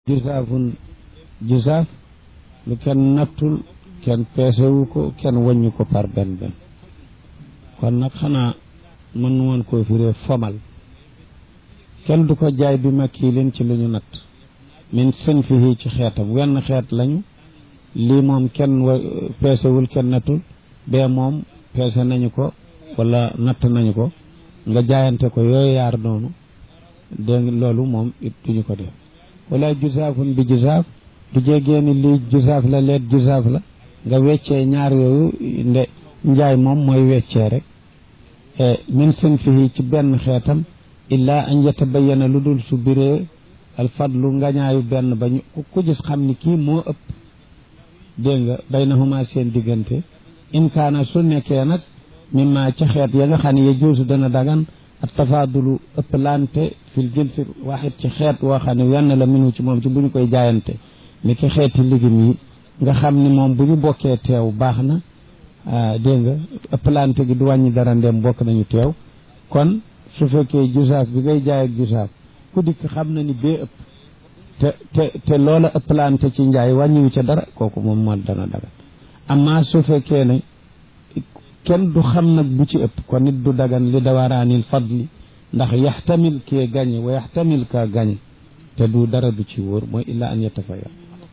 jusaafun jusaaf lu kenn nattul kenn peesewu ko kenn waññu ko par benn benn kon nag xanaa mën woon koo firee fomal kenn du ko jaay bi makiilin ci lu ñu natt min sën fii ci xeetam wenn xeet lañu lii moom kenn wa peesewul kenn nattul bee moom peese nañu ko wala natt nañu ko nga jaayante ko yooyu yaar noonu dégg loolu moom it duñu ko def wala jusaafun bi jusaaf du jégee ni lii jusaaf la leet jusaaf la nga weccee ñaar yooyu nde njaay moom mooy weccee rek min sën fii ci benn xeetam illaa an yatabayana lu dul su biree alfadlu ngañaayu benn ba ñu ku gis xam ni kii moo ëpp dégg nga baynahuma seen diggante in kaana su nekkee nag mimma ca xeet ya nga xam ne ya juusu dana dagan ak tafaadulu ëpplante fil jinsi waxit ci xeet woo xam ne wenn la minu ci moom ci bu ñu koy jaayante ni ki xeeti ligim yi nga xam ni moom bu ñu bokkee teew baax na dégg nga ëpplante gi du wàññi dara ndem bokk nañu teew kon su fekkee jusaaf bi ngay jaay ak jusaaf ku dikk xam na ni bee ëpp te te te loola ëpplante ci njaay wàññiwu ca dara kooku moom moo dana dagan amma su fekkee ne kenn du xam nag bu ci ëpp kon nit du dagan li dawaraanil fadli ndax yaxtamil kee gañe wa yaxtamil ka gañe te du dara du ci wóor mooy illa an yatafaya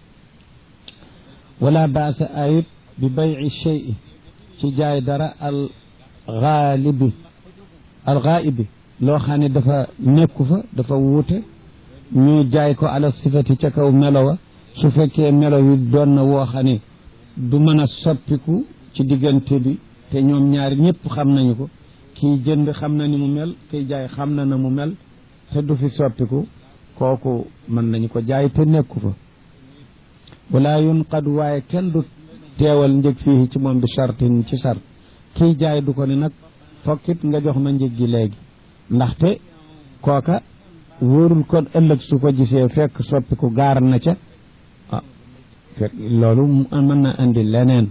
wala baasa ayit bi bayi chey ci jaay dara al xaalibi al xaaibi loo xam ne dafa nekku fa dafa wuute ñu jaay ko ala sifati ca kaw melo wa su fekkee melo wi doon na woo xam ne du mën a soppiku ci diggante bi te ñoom ñaari ñëpp xam nañu ko kii jënd xam na ni mu mel kiy jaay xam na na mu mel te du fi soppiku kooku mën nañu ko jaay te nekku fa wala yunqad waaye kenn du teewal njëg fii ci moom bi sartin ci sart kii jaay du ko ni nag fokkit nga jox ma njëg gi léegi ndaxte kooka wóorul kon ëllëg su ko gisee fekk soppiku gaar na ca ah fekk loolu mën na indi leneen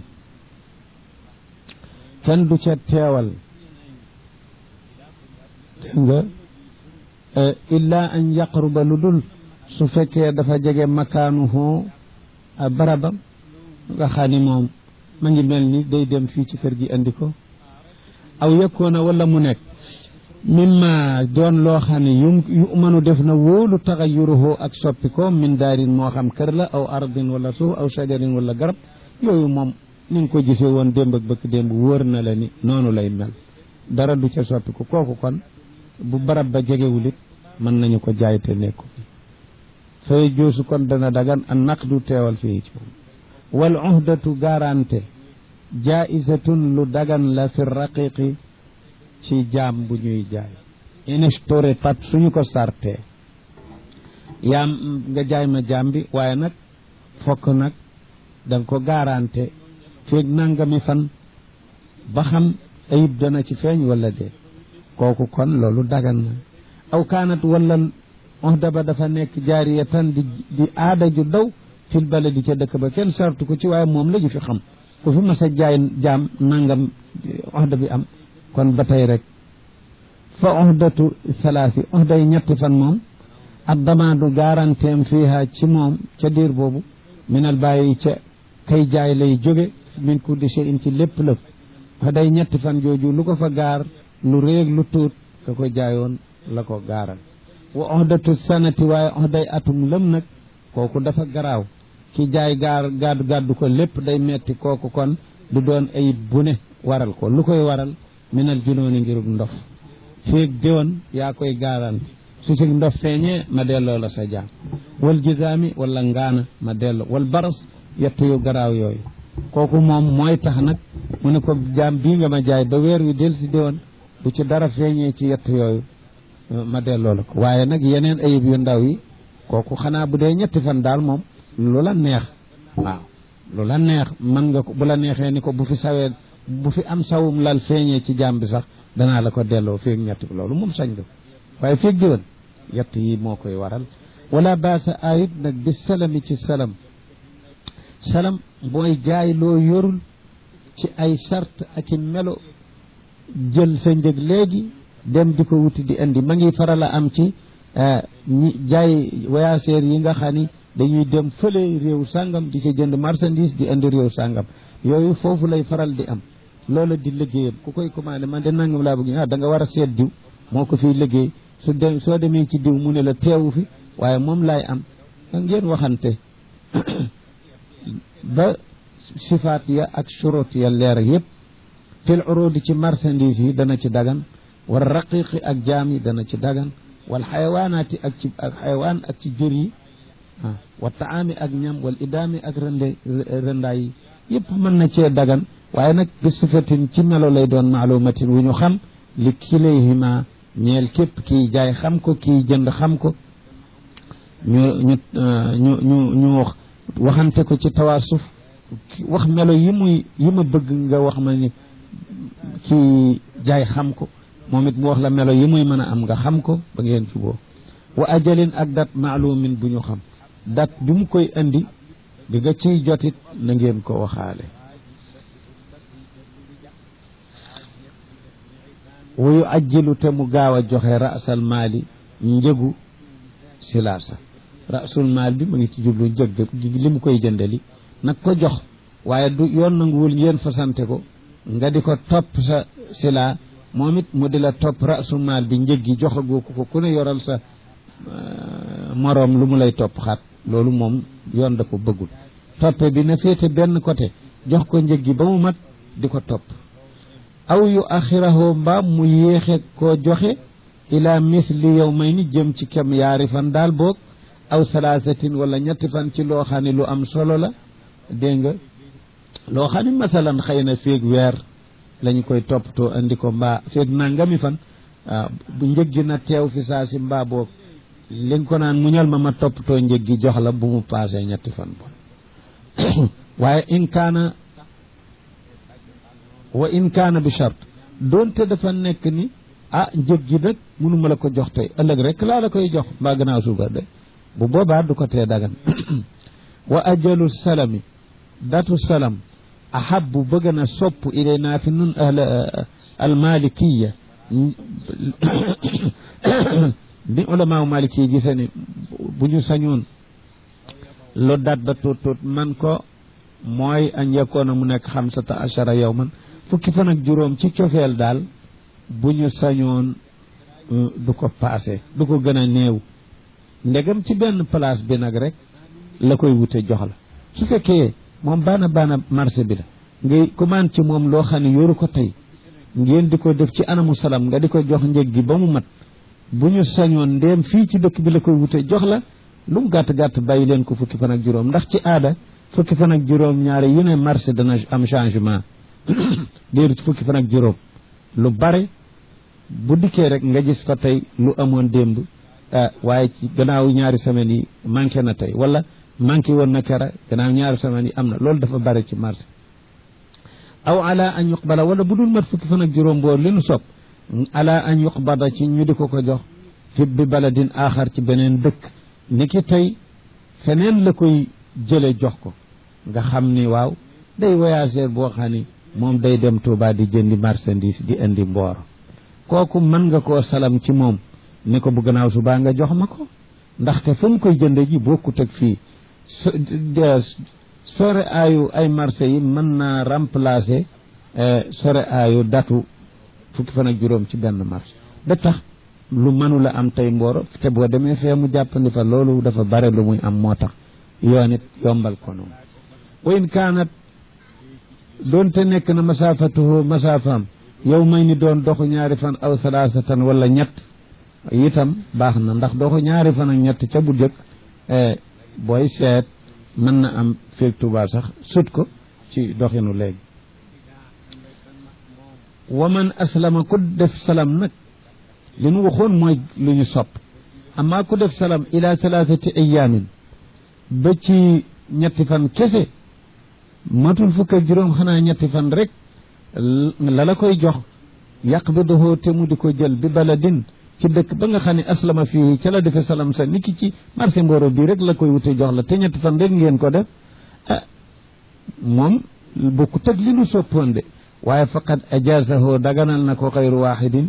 kenn du ca teewal dégg nga illa an yaqruba lu dul su fekkee dafa jege makaanuhu barabam nga xam ni moom ma ngi mel ni day dem fii ci kër gi andi ko aw yëkkoona wala mu nekk mimma doon loo xam ne yu yu mënu def na wóolu taxayuruhu ak soppi ko min daarin moo xam kër la aw ardin wala suuf aw shajarin wala garab yooyu moom ni nga ko gisee woon démb ak bëkk démb wóor na la ni noonu lay mel dara du ca soppi ko kooku kon bu barab ba jegewul it mën nañu ko jaay te nekku fay joosu kon dana dagan an naqdu teewal fii ci moom wal uhdatu garante jaisatun lu dagan la fi raqiqi ci jaam bu ñuy jaay inistore pat suñu ko sarte yaam nga jaay ma jaam bi waaye nag fokk nag danga ko garante feeg nangami fan ba xam ayib dana ci feeñ wala dee kooku kon loolu dagan na aw kaanat wala ohda ba dafa nekk jaariyatan di di aada ju daw fil baladi ca dëkk ba kenn sartu ko ci waaye moom la ñu fi xam ku fi mas a jaay jaam nangam ohda bi am kon ba tey rek fa ohdatu salaasi ohda yi ñetti fan moom ak damaadu garanteem fiiha ci moom ca diir boobu minal bàyyi ca kay jaay lay jóge min kulli shay'in ci lépp lëf ohday ñetti fan jooju lu ko fa gaar lu réeg lu tuut ka ko jaayoon la ko gaaral wa ohdatu sanati waaye ohday atum lëm nag kooku dafa garaaw ki jaay gaar gàddu gàddu ko lépp day metti kooku kon du doon ayib bu ne waral ko lu koy waral minal junooni ngirub ndof féeg déwan yaa koy garanti su ci ndof feeñee ma delloo la sa jaam wal jisaami wala ngaana ma delloo wal baras yett yu garaaw yooyu kooku moom mooy tax nag mu ne ko jaam bii nga ma jaay ba weer wi del si déwan bu ci dara feeñee ci yett yooyu ma delloo la ko waaye nag yeneen ayib yu ndaw yi kooku xanaa bu dee ñetti fan daal moom lu la neex waaw lu la neex mën nga ko bu la neexee ni ko bu fi sawee bu fi am sawum lal feeñee ci jaam bi sax danaa la ko delloo feeg ñetti loolu moom sañ nga waaye feeg diwan yett yi moo koy waral wala baasa ayit nag bi salami ci salam salam mooy jaay loo yorul ci ay sart ak i melo jël sa njëg léegi dem di ko wuti di indi ma ngi faral a am ci ñi jaay voyageurs yi nga xam ni dañuy dem fële réew sàngam di ci jënd marchandise di indi réew sàngam yooyu foofu lay faral di am loola di liggéeyam ku koy commandé man de nangam laa bëgg ah da nga war a seet diw moo ko fiy liggéey su dem soo demee ci diw mu ne la teewu fi waaye moom laay am ngeen waxante ba sifaat ya ak shurut ya leer yëpp fil urudi ci marchandise yi dana ci dagan wal raqiqi ak jaam yi dana ci dagan wal xayawaanaati ak ci ak xayawaan ak ci jur yi ah wa taami ak ñam wal idaami ak rënde rëndaay yi yëpp mën na cee dagan waaye nag bi sifatin ci melo lay doon maalumatin wu ñu xam li kilayhima ñeel képp kii jaay xam ko kii jënd xam ko ñu ñu ñu ñu ñu waxante ko ci tawaasuf wax melo yi muy yi ma bëgg nga wax ma ni kii jaay xam ko moom it mu wax la melo yi muy mën a am nga xam ko ba ngeen juboo wa ajalin ak dat maalumin bu ñu xam dat bi mu koy indi bi nga ciy jotit na ngeen ko waxaale wuyu ajjilu te mu gaaw a joxe rasal maali njëgu silaasa rasul maal bi mu ngi ci jublu njëg li mu koy jëndali nag ko jox waaye du yoon nanguwul ngeen fasante ko nga di ko topp sa sila moom it mu di la topp rasul maal bi njëg gi joxagoo ko ko ku ne yoral sa moroom lu mu lay topp xaat loolu moom yoon da ko bëggul toppe bi na féete benn côté jox ko njëg gi ba mu mat di ko topp aw yu axirahu mbaam mu yéexe koo joxe ila misli yow may ni jëm ci kem yaari fan daal boog aw salaasatin wala ñetti fan ci loo xam ne lu am solo la dégg nga loo xam ne masalan xëy na féeg weer lañu koy toppatoo andi ko mbaa féeg nangami fan waaw bu njëg gi na teew fi saa si mbaa boog li nga ko naan muñal ma ma toppatoo njëg gi jox la bu mu paasee ñetti fan bon waaye in kaana wa in kaana bi chart doonte dafa nekk ni ah njëg gi nag mënuma la ko jox tey ëllëg rek laa la koy jox mbaa gannaaw suba de bu boobaa du ko tee dagan wa ajalu salami datu salam ahabu bëgg na sopp ilayna fi nun ahla almalikiya bi ulamaaw maliki gise ni bu ñu sañoon lu dat ba tuut tuut man ko mooy añ yakkoona mu nekk xamsata achara yow man fukki fan ak juróom ci cofeel daal bu ñu sañoon du ko paase du ko gën a néew ndegam ci benn place bi nag rek la koy wute jox la su fekkee moom baana baana marché bi la ngay commande ci moom loo xam ne yoru ko tey ngeen di ko def ci anamu salam nga di ko jox njëg gi ba mu mat bu ñu sañoon ndéem fii ci dëkk bi la koy wute jox la lu mu gàtt gàtt bàyyi leen ko fukki fan ak juróom ndax ci aada fukki fan ak juróom ñaare yu ne marché dana am changement déeru ci fukki fan ak juróom lu bare bu dikkee rek nga gis fa tey lu amoon démb waaye ci gannaaw ñaari semaines yi manqué na tey wala manqué woon na kera gannaaw ñaari semaines yi am na loolu dafa bare ci marché aw ala an yuqbala wala bu dul mat fukki fan ak juróom boor li nu sopp ala an yuqbada ci ñu di ko ko jox fi bi baladin aaxar ci beneen dëkk ni ki tey feneen la koy jële jox ko nga xam ni waaw day voyageur boo xam ni moom day dem Touba di jëndi marchandise di indi mboor kooku mën nga koo salam ci moom ni ko bu gannaaw subaa nga jox ma ko ndaxte fa mu koy jënde ji bokkut ak fii sore aayu ay marché yi mën naa remplacer sore aayu datu fukki fan ak juróom ci benn marché da tax lu mënula am tey mbooro te boo demee fee mu jàppandi fa loolu dafa bare lu muy am moo tax yoon it yombal ko noonu wa in kaanat doonte nekk na masaafatuhu masaafaam yow may ni doon doxu ñaari fan aw salaasatan wala ñett itam baax na ndax doxu ñaari fan ak ñett ca bu jëkk booy seet mën na am féeg Tuubaa sax sut ko ci doxinu léegi wa man aslama ku def salam nag li nu waxoon mooy lu ñu sopp amaa ku def salam ila salaasati ayaamin ba ci ñetti fan kese matul fukk ak juróom xanaa ñetti fan rek la la koy jox yaqbiduhu te mu di ko jël bi baladin ci dëkk ba nga xam ne aslama fii ca la defe salam sa niki ci marché Mboro bii rek la koy wute jox la te ñetti fan rek ngeen ko def ah moom bokku teg li nu soppoon de waaye faqad ajaasahu daganal na ko xayru waaxidin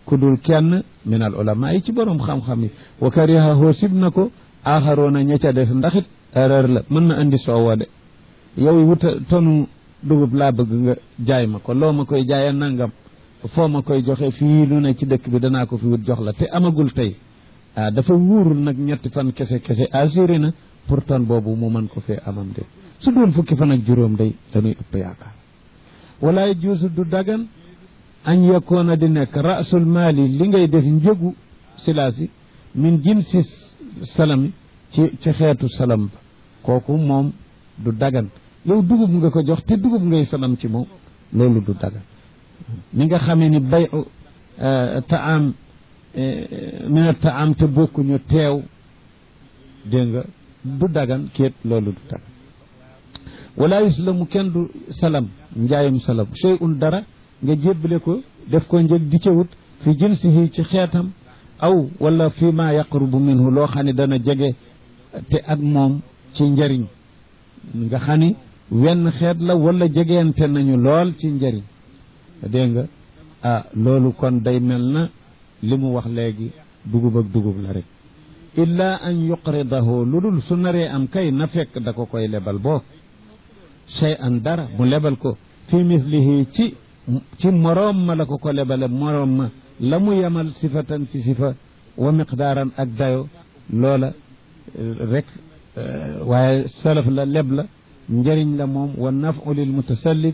ku dul kenn min al ulama yi ci borom xam-xam yi wa karihahu sib na ko aaxaroona ña ca des ndax it erreur la mën na andi soowa de yow wuta tonu dugub laa bëgg nga jaay ma ko loo ma koy jaayee nangam foo ma koy joxe fii lu ne ci dëkk bi danaa ko fi wut jox la te amagul tey ah dafa wuurul nag ñetti fan kese kese assuré na pour ton boobu mu mën ko fee amam de su doon fukki fan ak juróom day dañuy ëpp yaakaar walaay juusu du dagan añ yakkoona di nekk rasul maali li ngay def njëgu silaasi min jinsi salami ci ci xeetu salam ba kooku moom du dagan yow dugub nga ko jox te dugub ngay salam ci moom loolu du dagan ni nga xamee ni bay taam mina taam te bokkuñu teew dégg nga du dagan kéet loolu du dagan wala yuslamu kenn du salam njaayum salam shay un dara nga jébbale ko def ko njëg di ca wut fi jinsihi ci xeetam aw wala fi ma yaqrubu minhu loo xam ne dana jege te ak moom ci njariñ nga xam ni wenn xeet la wala jegeente nañu lool ci njariñ dégg nga ah loolu kon day mel na li mu wax léegi dugub ak dugub la rek illa an yuqridahu lu dul su naree am kay na fekk da ko koy lebal boo shay an dara mu lebal ko fi mislihi ci ci moroom ma la ko ko lebale moroom ma la mu yemal sifatan ci sifa wa miqdaaran ak dayo loola rek waaye salaf la leb la njëriñ la moom wa nafu lil mutasallif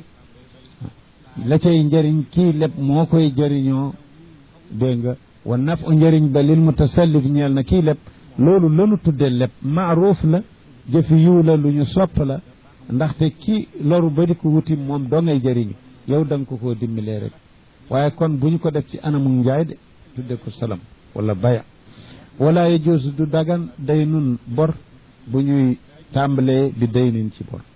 la cay njëriñ kii leb moo koy jëriñoo dégg nga wa nafu njëriñ ba lil mutasallif ñeel na kii leb loolu lanu tudde leb maaruuf la jëfi yiw la lu ñu sopp la ndaxte kii loru ba di ko wuti moom doo ngay jëriñu yow da nga ko koo dimbalee rek waaye kon bu ñu ko def ci anamu njaay de tudde ko salam wala baya wala yajuusu du dagan day nun bor bu ñuy tàmbalee bi day nin ci bor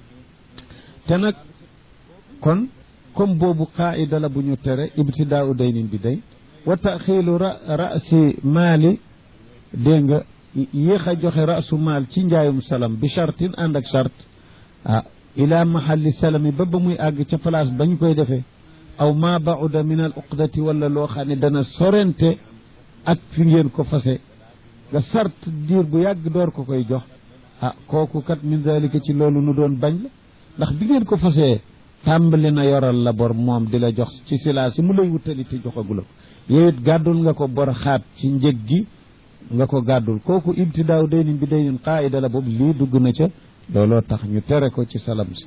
te nag kon comme boobu qaida la bu ñu tere ibtidaau day nin bi day wa taxiilu ra rasi maali dégg nga yéex a joxe rasu maal ci njaayum salam bi chartin ànd ak chart ah ila mahalli salami ba ba muy àgg ca place bañ koy defee aw ma bauda min al uqdati wala loo xam ne dana sorente ak fi ngeen ko fase nga sart diir bu yàgg door ko koy jox ah kooku kat min dalika ci loolu nu doon bañ la ndax bi ngeen ko fasee tàmbali na yoral la bor moom di la jox ci silaa si mu lay wutali te joxagula ko yow it gàddul nga ko bor xaat ci njëg gi nga ko gàddul kooku ibtidaaw daynin bi daynin qaida la boobu lii dugg na ca looloo tax ñu tere ko ci salam si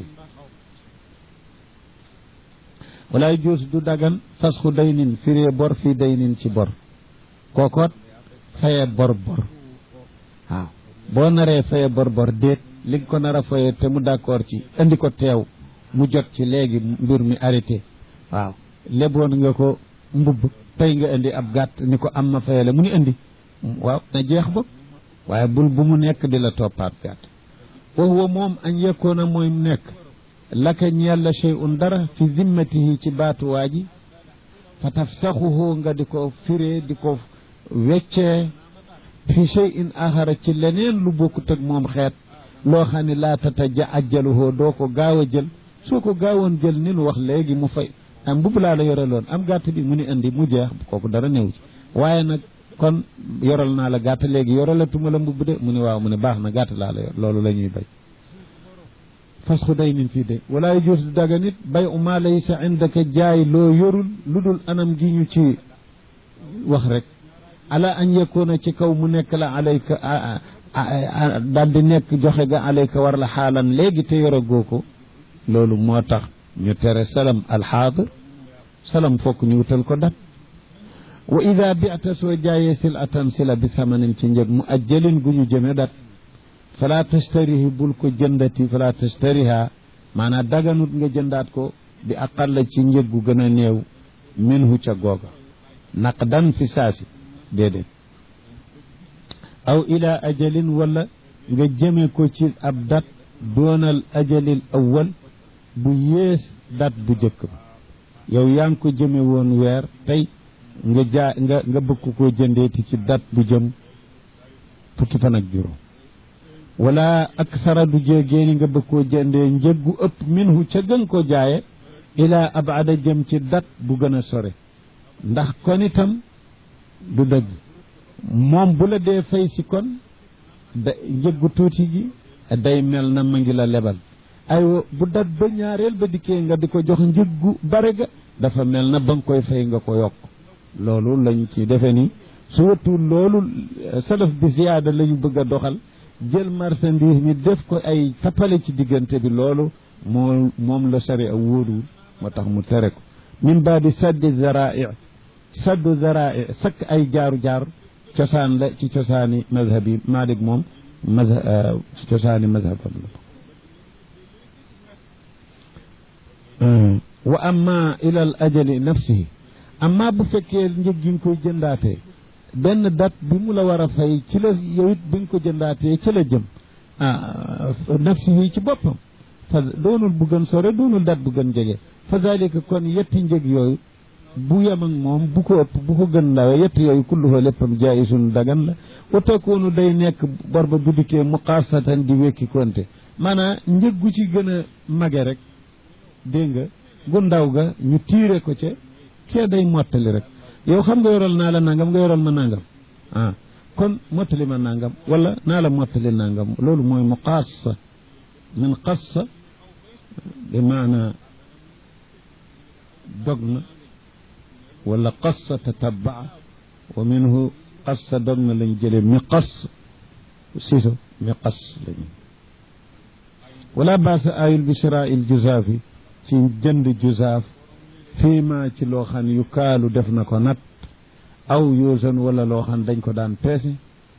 walaay juus du dagan fasxu daynin firee bor fii daynin ci bor kookoot faye bor bor waaw boo naree faye bor bor déet li nga ko nar a faye te mu d'accord ci indi ko teew mu jot ci léegi mbir mi arrêté waaw leboon nga ko mbubb tey nga indi ab gàtt ni ko am ma fayale mu ni indi waaw na jeex ba waaye bul bu mu nekk di la toppaat gàtt wa huwa moom añ yekkoona mooy nekk laka ñeel la shay'un dara fi zimmatihi ci baatuwaa ji fa tafsaxuhu nga di ko firee di ko weccee fi shay'in axara ci leneen lu bokkut ak moom xeet loo xam ne laa tata ja ajjaluhoo doo ko gaaw a jël soo ko gaawoon jël ni nu wax léegi mu fay am mbubb laa la yoreloon am gàtt bi mu ni indi mu jeex kooku dara néew ci waaye nag kon yoral naa la gàtt léegi yoralatuma la mbubb de mu ni waaw mu ne baax na gàtt laa la yor loolu la ñuy bay fasxu day nin fii de wala yajus du daga nit bay u maa laysa indaka jaay loo yorul lu dul anam gi ñu ci wax rek ala an yakuna ci kaw mu nekk la alayka daal di nekk joxe ga alayka war la xaalan léegi te yoragoo ko loolu moo tax ñu tere salam alxaadir salam fokk ñu wutal ko dat wa ida bita soo jaayee sil atan sila bi samanin ci njëg mu ajjalin gu ñu jëme dat fala tashtarihi bul ko jëndati fala tashtariha maanaam daganut nga jëndaat ko bi aqalla ci njëg gu gën a néew minhu ca googa naqdan fi saasi déedéet aw ila ajalin wala nga jëme ko ci ab dat doonal ajalil awwal bu yées dat bu jëkk ba yow yaa ngi ko jëme woon weer tey nga jaa nga nga bëgg koo jëndeeti ci dat bu jëm fukki fan ak juróom wala aksara du jéegéeni nga bëgg koo jëndee njëg gu ëpp minhu ca gën ko jaaye ila abada jëm ci dat bu gën a sore ndax kon itam du dëgg moom bu la dee fay si kon da njëggu tuuti gi day mel na ma ngi la lebal aywa bu dat ba ñaareel ba dikkee nga di ko jox njëggu bare ga dafa mel na ba nga koy fay nga ko yokk loolu lañ ci defe ni su wëttul loolu salaf bi ziyaada la ñu bëgg a doxal jël marchandise mi def ko ay tappale ci diggante bi loolu moo moom la sari a wóoruwul moo tax mu tere ko min baadi saddi zarai saddu zarai sakk ay jaaru jaar cosaan la ci cosaani mazhab yi Malik moom mazhab ci cosaani mazhabam la wa amma ila al ajali nafsihi amma bu fekkee njëg gi nga koy jëndaatee benn date bi mu la war a fay ci la yow it bi nga ko jëndaatee ci la jëm ah nafsihi ci boppam fa doonul bu gën sore doonul date bu gën jege fa dalika kon yetti njëg yooyu bu yem ak moom bu ko ëpp bu ko gën ndawe yett yooyu kulluhu léppam jaayisun dagan la wa takoonu day nekk bor ba bu dikkee muqaasatan di wekki konte maanaam njëg gu ci gën a mage rek dégg nga gu ndaw ga ñu tiire ko ca kee day mottali rek yow xam nga yoral naa la nangam nga yoral ma nangam ah kon mottali ma nangam wala naa la mottali nangam loolu mooy muqaasa min qassa bi maana dog na wala qassa tatabaa wa minhu qassa dog na lañ jëlee mi qass siso mi qass lañu wala baasa ayul bi shiraa il juzaafi ci jënd juzaaf fii ma ci loo xam yu kaalu def na ko nat aw yuusan wala loo xam dañ ko daan peese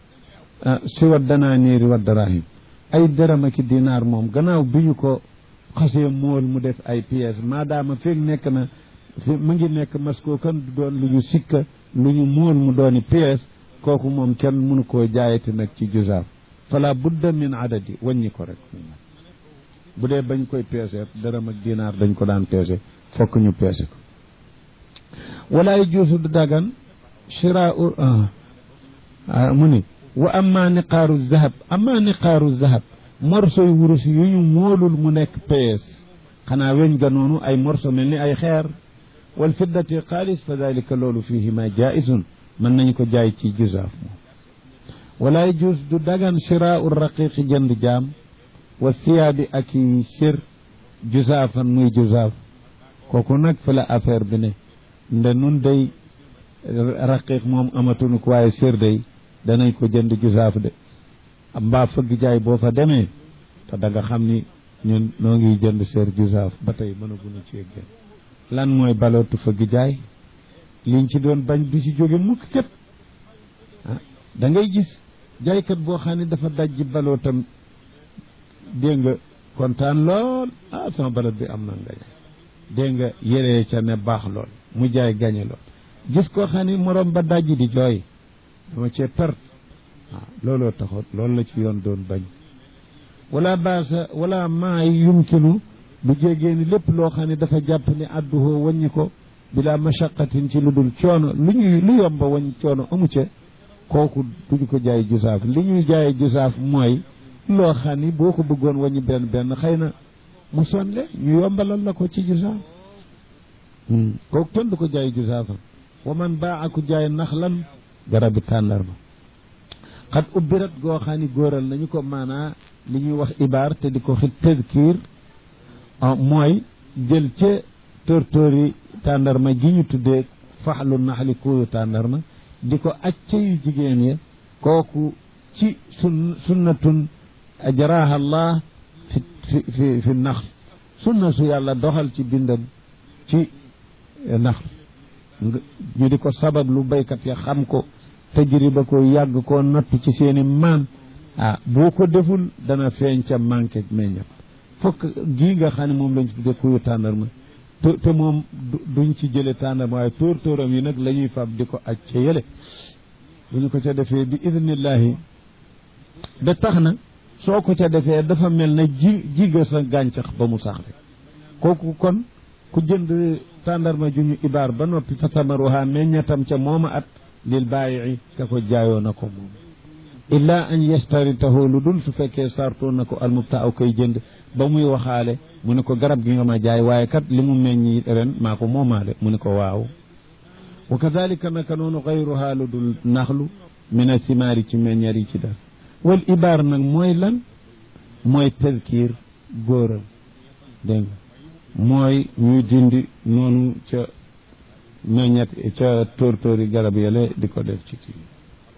si wa danaa niiri wa darahim ay dërëm ak dinaar moom gannaaw bi ñu ko xasee mool mu def ay pièces maadaama feeg nekk na fi mu ngi nekk masko kan du doon lu ñu sikka lu ñu mool mu dooni pièces kooku moom kenn mënu koo jaayati nag ci juzaaf fala budda min adadi wàññi ko rek bu dee bañ koy peese dërëm ak dinaar dañ ko daan peese fokk ñu peese ko wala juusu du dagan shiraau mu ni wa amma niqaaru zahab amma niqaaru zahab morsoy wurus yu ñu moolul mu nekk pees xanaa weñ ga noonu ay morso mel ni ay xeer wal fiddati xaalis fa dalika loolu fihima jaisun mën nañu ko jaay ci juzaaf moom wala juus du dagan shiraau raqiqi jënd jaam wa siyaabi ak i sir juzaafan muy juzaaf kooku nag fa la affaire bi ne nde nun day raqiq moom amatunu ko waaye sir day danañ ko jënd juzaaf de mbaa fëgg jaay boo fa demee te da nga xam ni ñun noo ngi jënd seer juzaaf ba tey mënaguñu ci génn lan mooy balootu fëgg jaay liñ ci doon bañ du ci jóge mukk képp ah da ngay gis jaaykat boo xam ne dafa dajji balootam dégg nga kontaan lool ah sama baloot bi am na ngañe dégg nga yéree ca ne baax lool mu jaay gañe lool gis koo xam ne morom ba dajji di jooy dama cee perte waaw looloo taxoon loolu la ci yoon doon bañ wala baasa wala maa yumkinu bu jégee ni lépp loo xam ne dafa jàpp ni adduhoo wàññi ko bila mashaqatin ci lu dul coono lu ñuy lu yomba wàññi coono amu ca kooku duñu ko jaay jusaaf li ñuy jaay jusaaf mooy loo xam ni boo ko bëggoon wàññi benn benn xëy na mu sonle ñu yombalal la ko ci jusaaf kooku kenn du ko jaay jusaafam wa man baa aku jaay nax lan garabi tàndarma xat ubbirat goo xam ni góoral nañu ko maanaa li ñuy wax ibaar te di ko xit tëdkiir mooy jël ca tóortóori tàndarma gi ñu tuddee faxlu naxli kuuyu tàndarma di ko acca yu jigéen ya kooku ci sun sunnatun ajaraha allah fi fi fi fi nax sunna su yàlla doxal ci bindam ci nax ñu di ko sabab lu baykat ya xam ko tajriba ko yàgg koo nattu ci seeni maan ah boo ko deful dana feeñ ca manqué meññat fokk gii nga xam ne moom lañ ci tuddee kuyu tàndarma te te moom duñ ci jële tàndarma waaye tóor tóoram yi nag la ñuy fab di ko aj ca yële bu ñu ko ca defee bi idnillahi da tax na soo ko ca defee dafa mel na ji jiga sa gàncax ba mu sax rek kooku kon ku jënd tàndarma ju ñu ibaar ba noppi fa tamaruha meññatam ca mooma at lil baayi ka ko jaayoo na ko moom illa an yastaritahu lu dul su fekkee sartoo na ko almubta aw koy jënd ba muy waxaale mu ne ko garab gi nga ma jaay waaye kat li mu meññi ren maa ko moomaale mu ne ko waaw wa kadalika naka noonu xayruha lu dul naxlu min a simaari ci meññeer yi ci def wal ibaar nag mooy lan mooy tadkiir góoral dégg nga mooy ñuy dindi noonu ca meññet ca tóortóori garab yale di ko def ci kii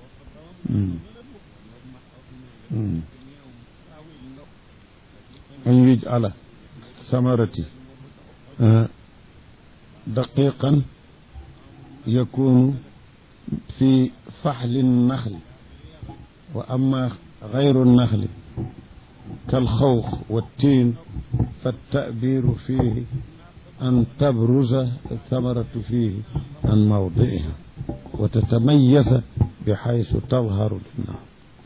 an yuj ala samarati daqiqan yakunu fi faxli naxli wa ama gayru naxli كالخوخ والتين فالتأبير فيه أن تبرز الثمرة فيه عن موضعها وتتميز بحيث تظهر للنار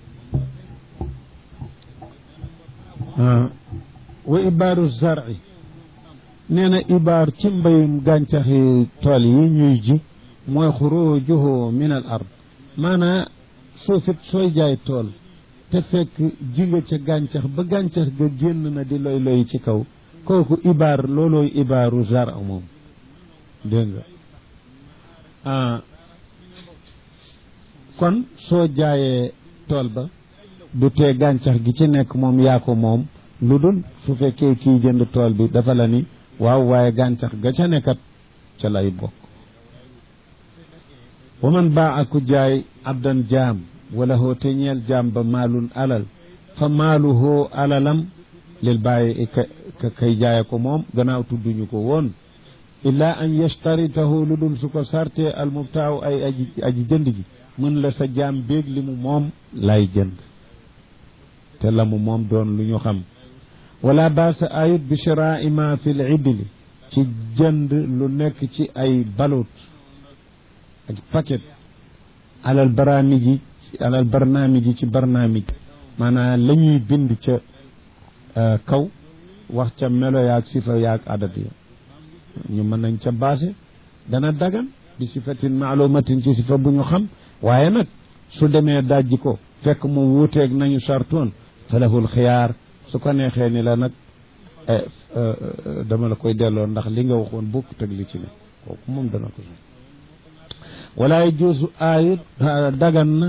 آه. وإبار الزرع نينا إبار تنبيم غانتخي تولي نيجي موي خروجه من الأرض مانا سوفت سوي جاي تول te fekk ji nga ca gàncax ba gàncax ga génn na di loy loy ci kaw kooku ibaar loolooy ibaaru jar moom dégg nga ah kon soo jaayee tool ba du tee gàncax gi ci nekk moom yaa ko moom lu dul su fekkee kii jënd tool bi dafa la ni waaw waaye gàncax ga ca nekkat ca lay bokk wa man baa aku jaay abdan jaam wala hoo te ñeel jaam ba maalun alal fa maaluhoo alalam lil bàyyi ka kay jaaye ko moom gannaaw tudduñu ko woon illaa an yashtaritahu lu dul su ko sarte al mubtaaw ay aji aji jënd gi mën la sa jaam béeg li mu moom lay jënd te la mu moom doon lu ñu xam wala baasa ayut bi shiraa ma fi l idli ci jënd lu nekk ci ay balut ak paquet alal baraamiji alal barnaamiji ci barnaamij maanaam la ñuy bind ca kaw wax ca melo yaag sifa yaag adat ya ñu mën nañ ca baase dana dagan bi sifatin maalumatin ci sifa bu ñu xam waaye nag su demee dajji ko fekk mu wuuteeg nañu sartoon falahul xiyaar su ko neexee ni la nag dama la koy delloo ndax li nga waxoon bokk teg li ci ne kooku moom dana ko wala yajuusu aayit dagan na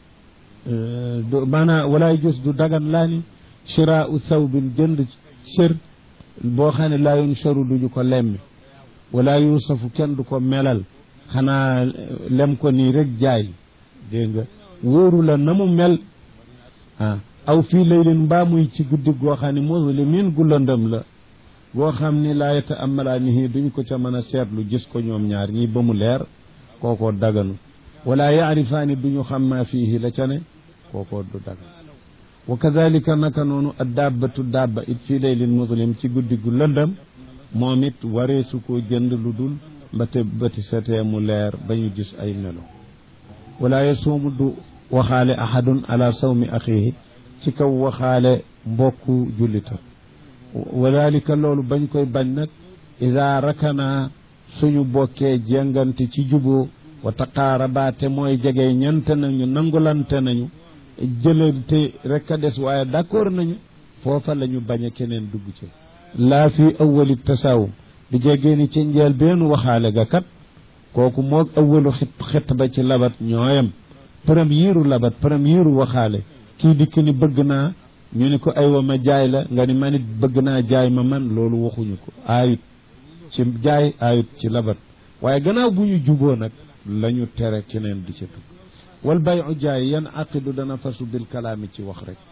maanaam wala yajuus du dagan laa ni shiraa u sawbin jënd sër boo xam ne laa yunsharu duñu ko lemmi wala yuusafu kenn du ko melal xanaa lem ko nii rek jaay dégg nga wóoru la na mu mel ah aw fii laylin mbaa muy ci guddi goo xam ne muslimin gu lëndëm la goo xam ni laa yata amalaanihi duñ ko ca mën a seetlu gis ko ñoom ñaar ñii ba mu leer kookoo daganu wala yaarifaani duñu xam maa fiihi la ca ne kookoo du dagan wa kadalika naka noonu a dabbatu dabba it fii laylin muslim ci guddi gu lëndëm moom it waree su ko jënd lu dul mbate bëti setee mu leer ba ñu gis ay melo wala yasuumu du waxaale ahadun ala sawmi axiihi ci kaw waxaale mbokku jullita wadalika loolu bañ koy bañ nag ida rakana suñu bokkee jëngante ci juboo wa taqaaraba te mooy jege ñante nañu nangulante nañu jëlante rek a des waaye d'accord nañu foofa la ñu bañ a keneen dugg ci laa fi awali tasawum di jegee ni ci njël benn waxaale ga kat kooku moog awalu xit xet ba ci labat ñooyam première labat première waxaale kii dikk ni bëgg naa ñu ni ko aywa ma jaay la nga ni man it bëgg naa jaay ma man loolu waxuñu ko aayut ci jaay aayut ci labat waaye gannaaw bu ñu juboo nag la ñu tere keneen di ca dugg wal bayu jaay yan aqidu dana fasu bil kalaami ci wax rek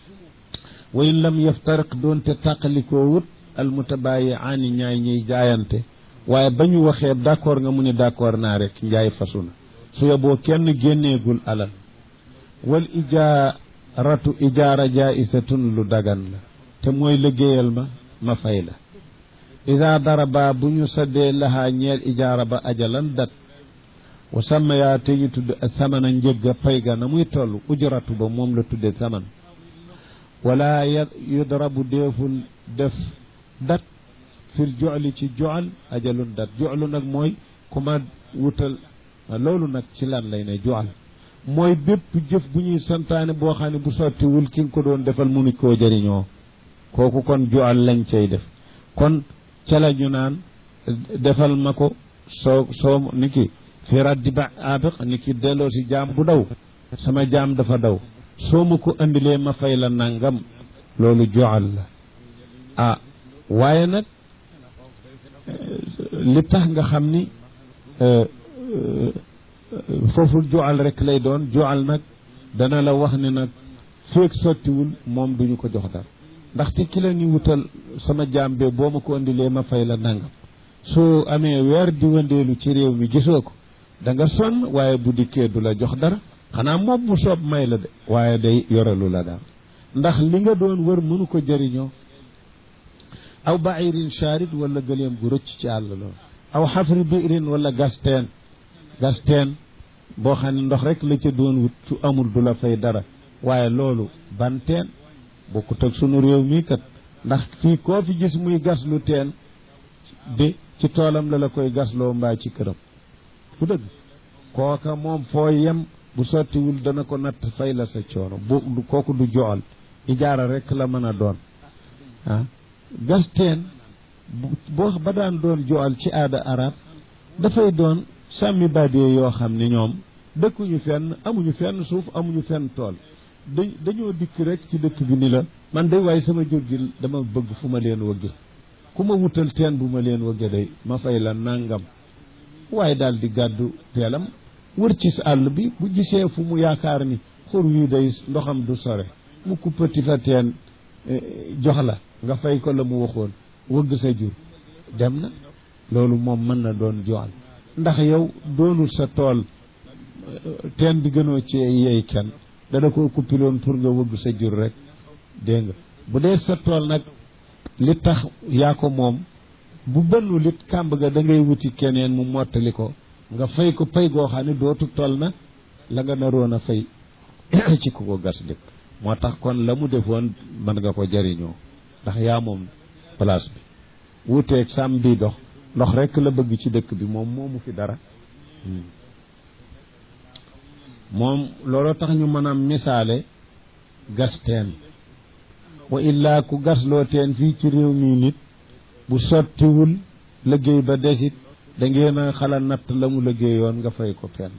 wa in lam yaftariq doonte tàqalikoo wut al mutabayi aani ñaay ñiy jaayante waaye ba ñu waxee d'accord nga mu ne d'accord naa rek njaay fasu na su yeboo kenn génneegul alal wal ijaaratu ijaara jaisatun lu dagan la te mooy liggéeyal ma ma fay la ida daraba bu ñu saddee lahaa ñeel ijaara ba ajalan dat wa sàmm yaa te ñu tudd samana njëgga pay ga na muy toll ujratu ba moom la tudde saman wala yudrabu deeful def dat fil joxli ci joxal ajalun dat joxlu nag mooy ku ma wutal loolu nag ci lan lay ne joxal mooy bépp jëf bu ñuy santaane boo xam ne bu sottiwul ki nga ko doon defal mënu koo jëriñoo kooku kon joxal lañ cay def kon ca la ñu naan defal ma ko soo soo ni ki fi raddi ba abiq ni ki delloo si jaam bu daw sama jaam dafa daw soo ma ko andilee ma fay la nangam loolu joxal la ah waaye nag li tax nga xam ni foofu joxal rek lay doon joxal nag dana la wax ni nag feeg sottiwul moom duñu ko jox dara ndaxte ki la ni wutal sama jaam be boo ma ko andilee ma fay la nangam soo amee weer di wëndeelu ci réew mi gisoo ko da nga sonn waaye bu dikkee du la jox dara xanaa moom mu soob may la de waaye day yorelu la daal ndax li nga doon wër mënu ko jëriñoo aw bairin charid wala gëleem gu rëcc ci àll loolu aw xafri biirin wala gasteen gasteen boo xam ne ndox rek la ca doon wut su amul du la fay dara waaye loolu banteen bokkut ak sunu réew mii kat ndax fii koo fi gis muy gas lu teen de ci toolam la la koy gasloo mbaa ci këram bu dëgg kooka moom foo yem bu sottiwul dana ko natt fay la sa coono bu kooku du joxal ijaara rek la mën a doon ah gas teen boo ba daan doon joxal ci aada arab dafay doon sàmmi badee yoo xam ne ñoom dëkkuñu fenn amuñu fenn suuf amuñu fenn tool da dañoo dikk rek ci dëkk bi ni la man day waaye sama jur gi dama bëgg fu ma leen wëgge ku ma wutal teen bu ma leen wëgge day ma fay la nangam waaye daal di gàddu teelam wër ci sa àll bi bu gisee fu mu yaakaar ni xur wii day ndoxam du sore mu kuppati fa teen jox la nga fay ko la mu waxoon wëgg sa jur dem na loolu moom mën na doon joxal ndax yow doonul sa tool teen bi gënoo ci yeey kenn dana ko kuppiloon pour nga wëgg sa jur rek dégg nga bu dee sa tool nag li tax yaa ko moom bu bënnu lit kàmb ga da ngay wuti keneen mu mottali ko nga fay ko pay goo xam ne dootu toll na la nga naroon a fay ci ku ko gas dëkk moo tax kon la mu defoon mën nga ko jariñoo ndax yaa moom place bi wuuteeg sàmm bi dox ndox rek la bëgg ci dëkk bi moom moomu fi dara moom looloo tax ñu mën a misaale gas teen wa illaa ku gasloo teen fii ci réew mii nit bu sottiwul liggéey ba desit da ngeen a xala natt la mu liggéeyoon nga fay ko pen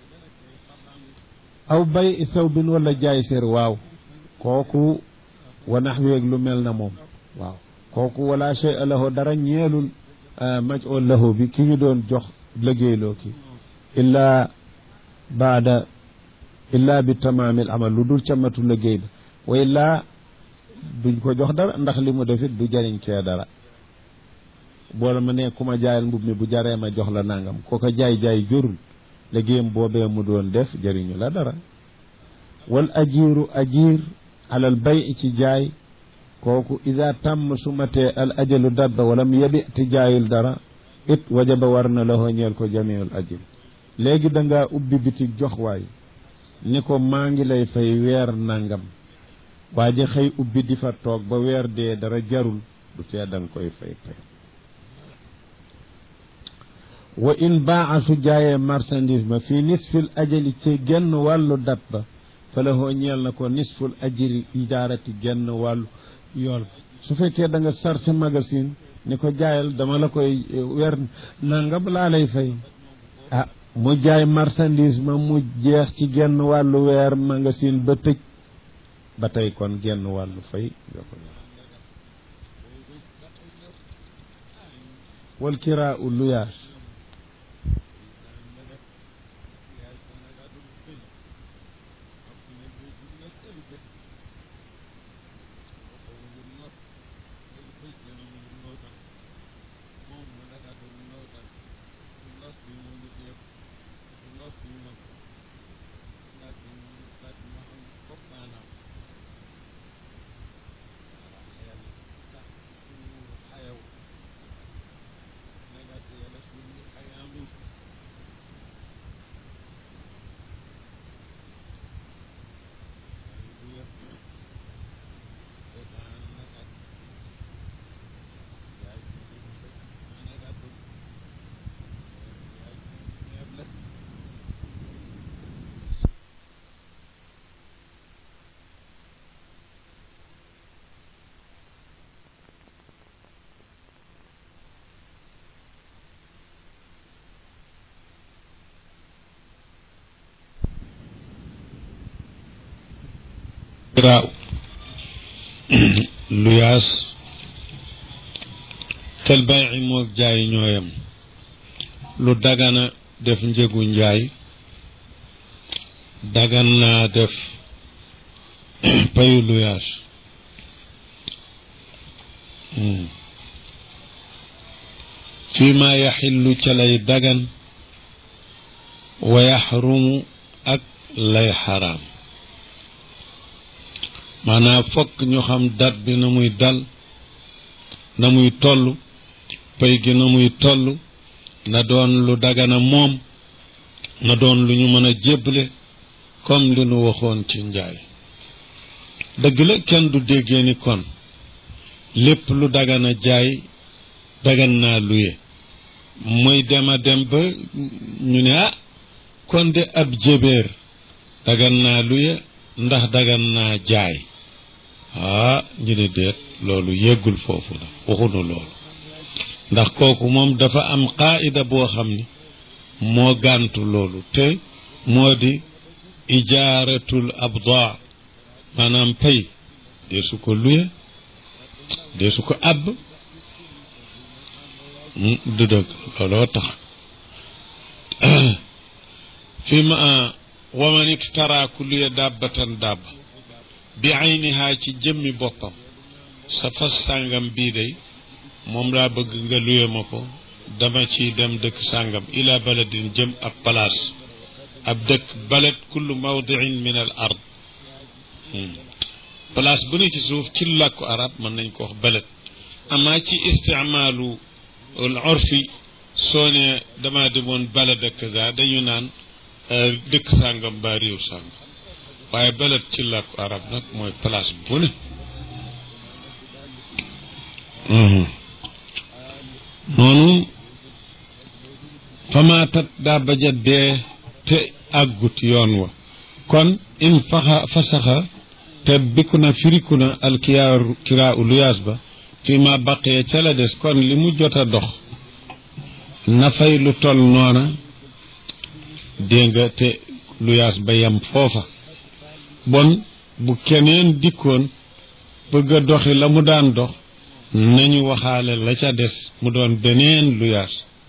aw bay saw bin wala jaay sér waaw kooku wa naxweeg lu mel na moom waaw kooku wala shay a lahu dara ñeelul maj oo lahu bi ki ñu doon jox liggéeyloo ki illaa baada illaa bi tamaamil amal lu dul ca matu liggéey ba wa illaa duñ ko jox dara ndax li mu defit du jariñ cee dara boo ma ne ku ma jaayal mbub mi bu jaree ma jox la nangam ko ko jaay-jaay jurul liggéeyam boobee mu doon def jëriñu la dara wal ajiiru ajiir alal bay ci jaay kooku ida tàmm su matee al ajalu dabba walam yebi ti jaayul dara it wajaba war na la ñeel ko jamiul ajil léegi da ngaa ubbi bitig jox waay ni ko maa ngi lay fay weer nangam waa ji xëy ubbi di fa toog ba weer dee dara jarul du tee da nga koy fay fay wa in baa su jaayee marchandise ma fii nisfil ajali ci genn wàllu dat ba fa la hoo ñeel na ko nisful ajiri ijaarati genn wàllu yool su fekkee da nga sarse magasin ni ko jaayal dama la koy weer nangam laa lay fay ah mu jaay marchandise ma mu jeex ci genn wàllu weer magasin ba tëj ba tey kon genn wàllu fay nga ko wal kiraa u luyaas kiraaw luyaas tel bayi moog jaay ñooyam lu dagana def njëgu njaay dagan naa def payu luyaas fii ma yaxillu ca lay dagan wa yaxrumu ak lay xaraam maanaam fokk ñu xam dat bi na muy dal na muy toll pay gi na muy toll na doon lu dagana moom na doon lu ñu mën a jébbale comme li nu waxoon ci njaay dëgg la kenn du déggee ni kon lépp lu dagana jaay dagan naa luye muy dem a dem ba ñu ne ah kon de ab jébéer dagan naa luye ndax dagan naa jaay ah ñu ne déet loolu yéggul foofu la waxunu loolu ndax kooku moom dafa am qaida boo xam ni moo gàntu loolu te moo di ijaaratul abdaa maanaam pay dee su ko luye dee su ko àbb du dëgg looloo tax fi ma waman iktara ku luye dàbbatan dàbb bi aynihaa ci jëmmi boppam sa fas sàngam bii day moom laa bëgg nga luye ma ko dama ci dem dëkk sàngam ila baladin jëm ab place ab dëkk balad kullu mawdiin min al ard place bu ne ci suuf ci làkku arab mën nañ ko wax balad amaa ci isticmaalu al urfi soo ne dama demoon balad ak kaza dañu naan dëkk sàngam ba réew sàngam waaye balad ci làkku arab nag mooy place bu ne noonu famaatat daa baja dee te àggut yoon wa kon in faxa fasaxa te bikku na firiku na alkiyaaru kiraa u luyaas ba fi ma baqee ca la des kon li mu jot a dox na fay lu tol noona dégg nga te luyaas ba yem foofa bon bu keneen dikkoon bëgg a doxi la mu daan dox nañu waxaale la ca des mu doon beneen luyaas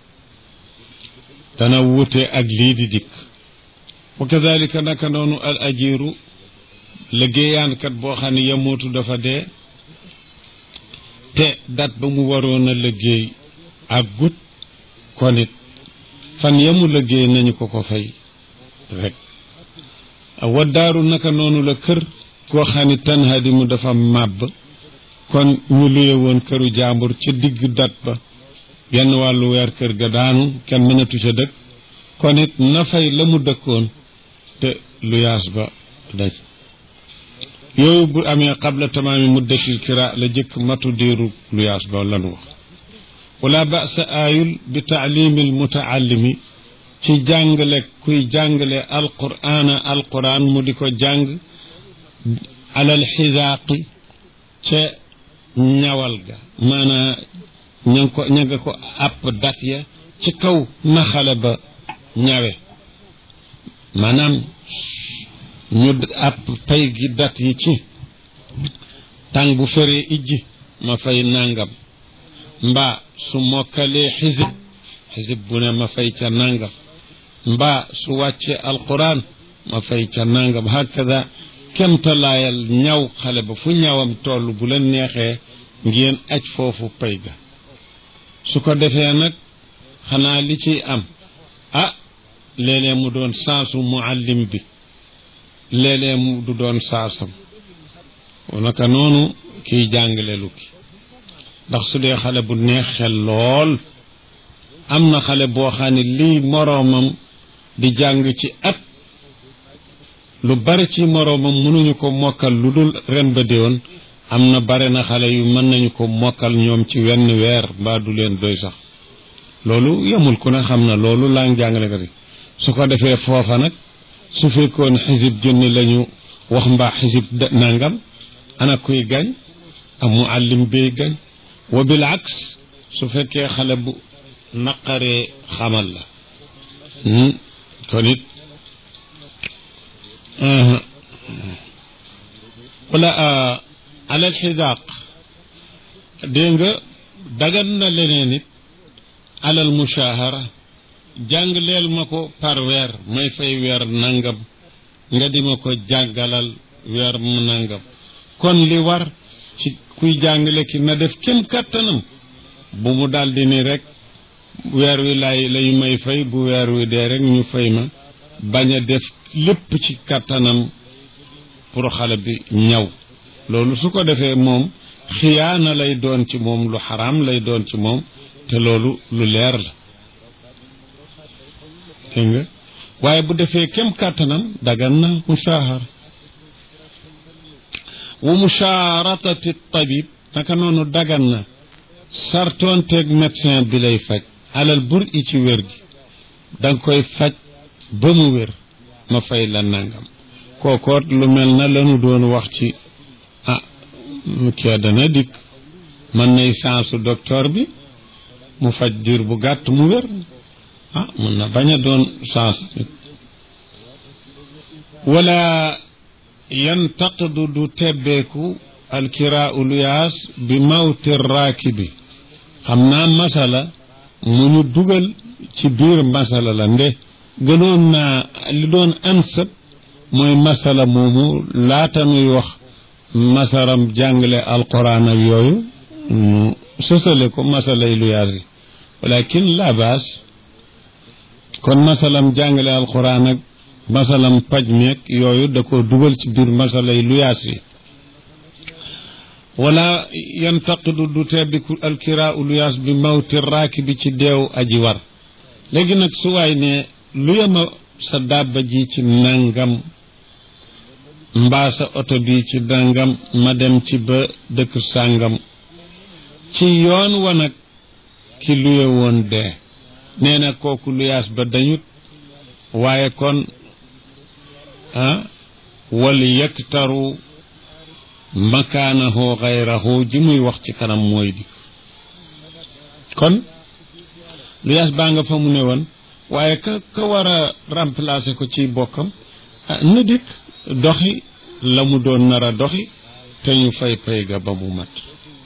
dana wute ak lii di dikk wa kadalika naka noonu al ajiru liggéeyaankat boo xam ne yamootu dafa dee te dat ba mu waroon a liggéey ak gut kon it fan yamu liggéey nañu ko ko fay rek waddaaru naka noonu la kër koo xam ne tan hadimu dafa màbb kon ñu luye woon këru jàmbur ci digg dat ba genn wàllu weer kër ga daanu kenn mënatu ca dëkk kon it na fay la mu dëkkoon te luyaas ba daj yooyu bu amee qabla tamaami muddatil kira la jëkk matu diiru luyaas ba lanu wax wala basa aayul bi taalimil mutaallimi ci jàngale kuy jàngale alqur'aana alqur'aan mu di ko jàng alal xisaaqi ca ñawal ga maanaa ña nga ko ña nga ko àpp dat ya ci kaw na xale ba ñawe maanaam ñu àpp pay gi dat yi ci tàng bu feree ijji ma fay nangam mbaa su mokkalee xisib xisib bu ne ma fay ca nangam mbaa su wàccee alquran ma fay ca nangam hakada kemtalaayal ñaw xale ba fu ñawam toll bu leen neexee ngeen aj foofu pay ga su ko defee nag xanaa li ciy am ah léeg-léeg mu doon saasu muallim bi léeg-léeg mu du doon saasam naka noonu kiy jàngale lu ki ndax su dee xale bu neex xel lool am na xale boo xam ne lii moroomam di jàng ci at lu bari ci moroomam mënuñu ko mokkal lu dul ren ba déwoon am na bare na xale yu mën nañu ko mokkal ñoom ci wenn weer mbaa du leen doy sax loolu yemul ku ne xam na loolu laa ngi jàngale ko su ko defee foofa nag su fekkoon xisib junni lañu wax mbaa xisib nangam ana kuy gañ am muallim bay gañ wa bil aks su fekkee xale bu naqaree xamal la kon it wala alal xidaaq dégg nga dagan na leneen it alal mushahara jàng leel ma ko par weer may fay weer nangam nga di ma ko jàngalal weer mu nangam kon li war ci kuy jàngale ki na def kem kàttanam bu mu daldi ni rek weer wi lay lay may fay bu weer wi dee rek ñu fay ma bañ a def lépp ci kàttanam pour xale bi ñaw loolu su ko defee moom xiyaana lay doon ci moom lu xaraam lay doon ci moom te loolu lu leer la dégg nga waaye bu defee kem kàttanam dagan na mushahar wa musharatati tabib naka noonu dagan na sartoonteeg médecin bi lay faj alal bur i ci wér gi danga koy faj ba mu wér ma fay la nangam kookoot lu mel na lanu doon wax ci ah kee dana dikk mën nay sansu docteur bi mu faj diir bu gàtt mu wér ah mën na bañ a doon sens wala yantaqidu du tebbeeku alkiraau luyaas bi mawti raakibi xam naa masala mu ñu dugal ci biir masala la nde gënoon naa li doon ansab mooy masala moomu laata nuy wax masaram jàngale alquran ak yooyu mu sësale ko masalay luyaas yi walakin la baas kon masalam jàngale alquran ak masalam paj meeg yooyu da ko dugal ci biir masalay luyaas yi wala yantaqidu du tebbiku alkiraau luyaas bi mawti raaki bi ci deew aji war léegi nag su waay ne luyama sa dabba ji ci nangam mbaa sa oto bi ci nangam ma dem ci ba dëkk sàngam ci yoon wa nag ki luye woon dee nee na kooku luyaas ba dañut waaye kon ah wal yaktaru makaanahu xayrahu ji muy wax ci kanam mooy di kon luyaas baa nga fa mu ne woon waaye ka ka war a remplacer ko ci bokkam ah na dikk doxi la mu doon nar a doxi te ñu fay pay ga ba mu mat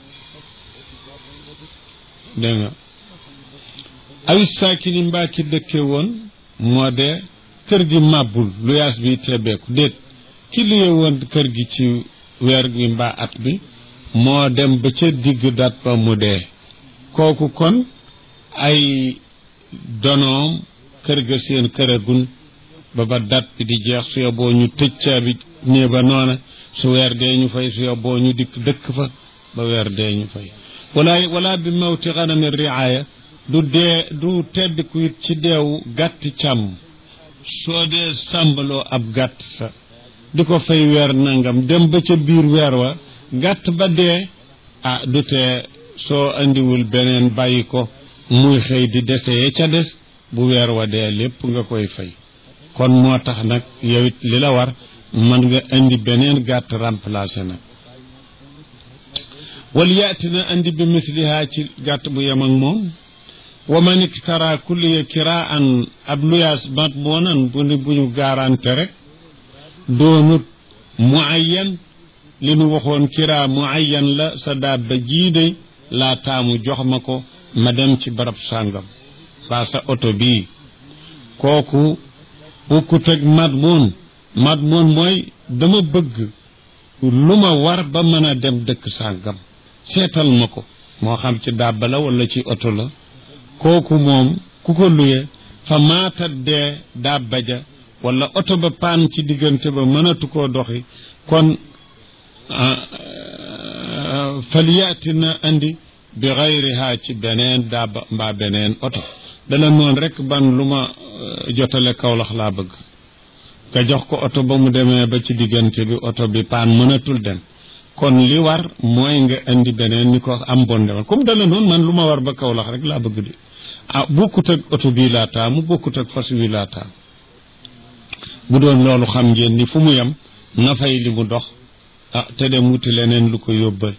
dégg nga ay saakini mbaa ki dëkke woon moo de kër gi màbbul luyaas bi tebeeku déet ki luye woon kër gi ci weer gi mbaa at bi moo dem ba ca digg dat ba mu dee kooku kon ay donoom kër ga seen këragun ba ba dat bi di jeex su yoboo ñu tëj caabi nee ba noona su weer dee ñu fay su yoboo ñu dikk dëkk fa ba weer dee ñu fay wala wala bi mawti xanami riaya du dee du teddiku it ci deewu gàtti càmm soo dee sàmbaloo ab gàtt sa di ko fay weer nangam dem ba ca biir weer wa gàtt ba dee ah du tee soo andiwul beneen bàyyi ko muy xëy di dese ya ca des bu weer wa dee lépp nga koy fay kon moo tax nag yow it li la war mën nga indi beneen gàtt remplacé nag wal yaati na indi bi misliha ci gàtt bu yem ak moom wa man iktara kulliya kiraan ab luyaas mat moonan bu ni bu ñu garanté rek doonut muayyan li nu waxoon kira muayyan la sa dabba jiide laa taamu jox ma ko ma dem ci barab sàngam baa sa oto bii kooku bokkut ak madmoon madmoon mooy dama bëgg lu ma war ba mën a dem dëkk sàngam seetal ma ko moo xam ci dabba la wala ci oto la kooku moom ku ko luye fa maatat dee dabba ja wala oto ba paan ci diggante ba mënatu koo doxi kon falyaati na andi bi xayriha ci beneen dabba mbaa beneen oto dala noon rek ban lu ma jotale kawlax laa bëgg nga jox ko oto ba mu demee ba ci diggante bi oto bi paan mënatul dem kon li war mooy nga indi beneen ni ko am bon demal comme dala noonu man lu ma war ba kawlax rek laa bëgg di ah bokkut ak oto bii laa taamu bokkut ak fas wi laa taamu bu doon loolu xam ngeen ni fu mu yem na fay li mu dox ah te dem wuti leneen lu ko yóbbal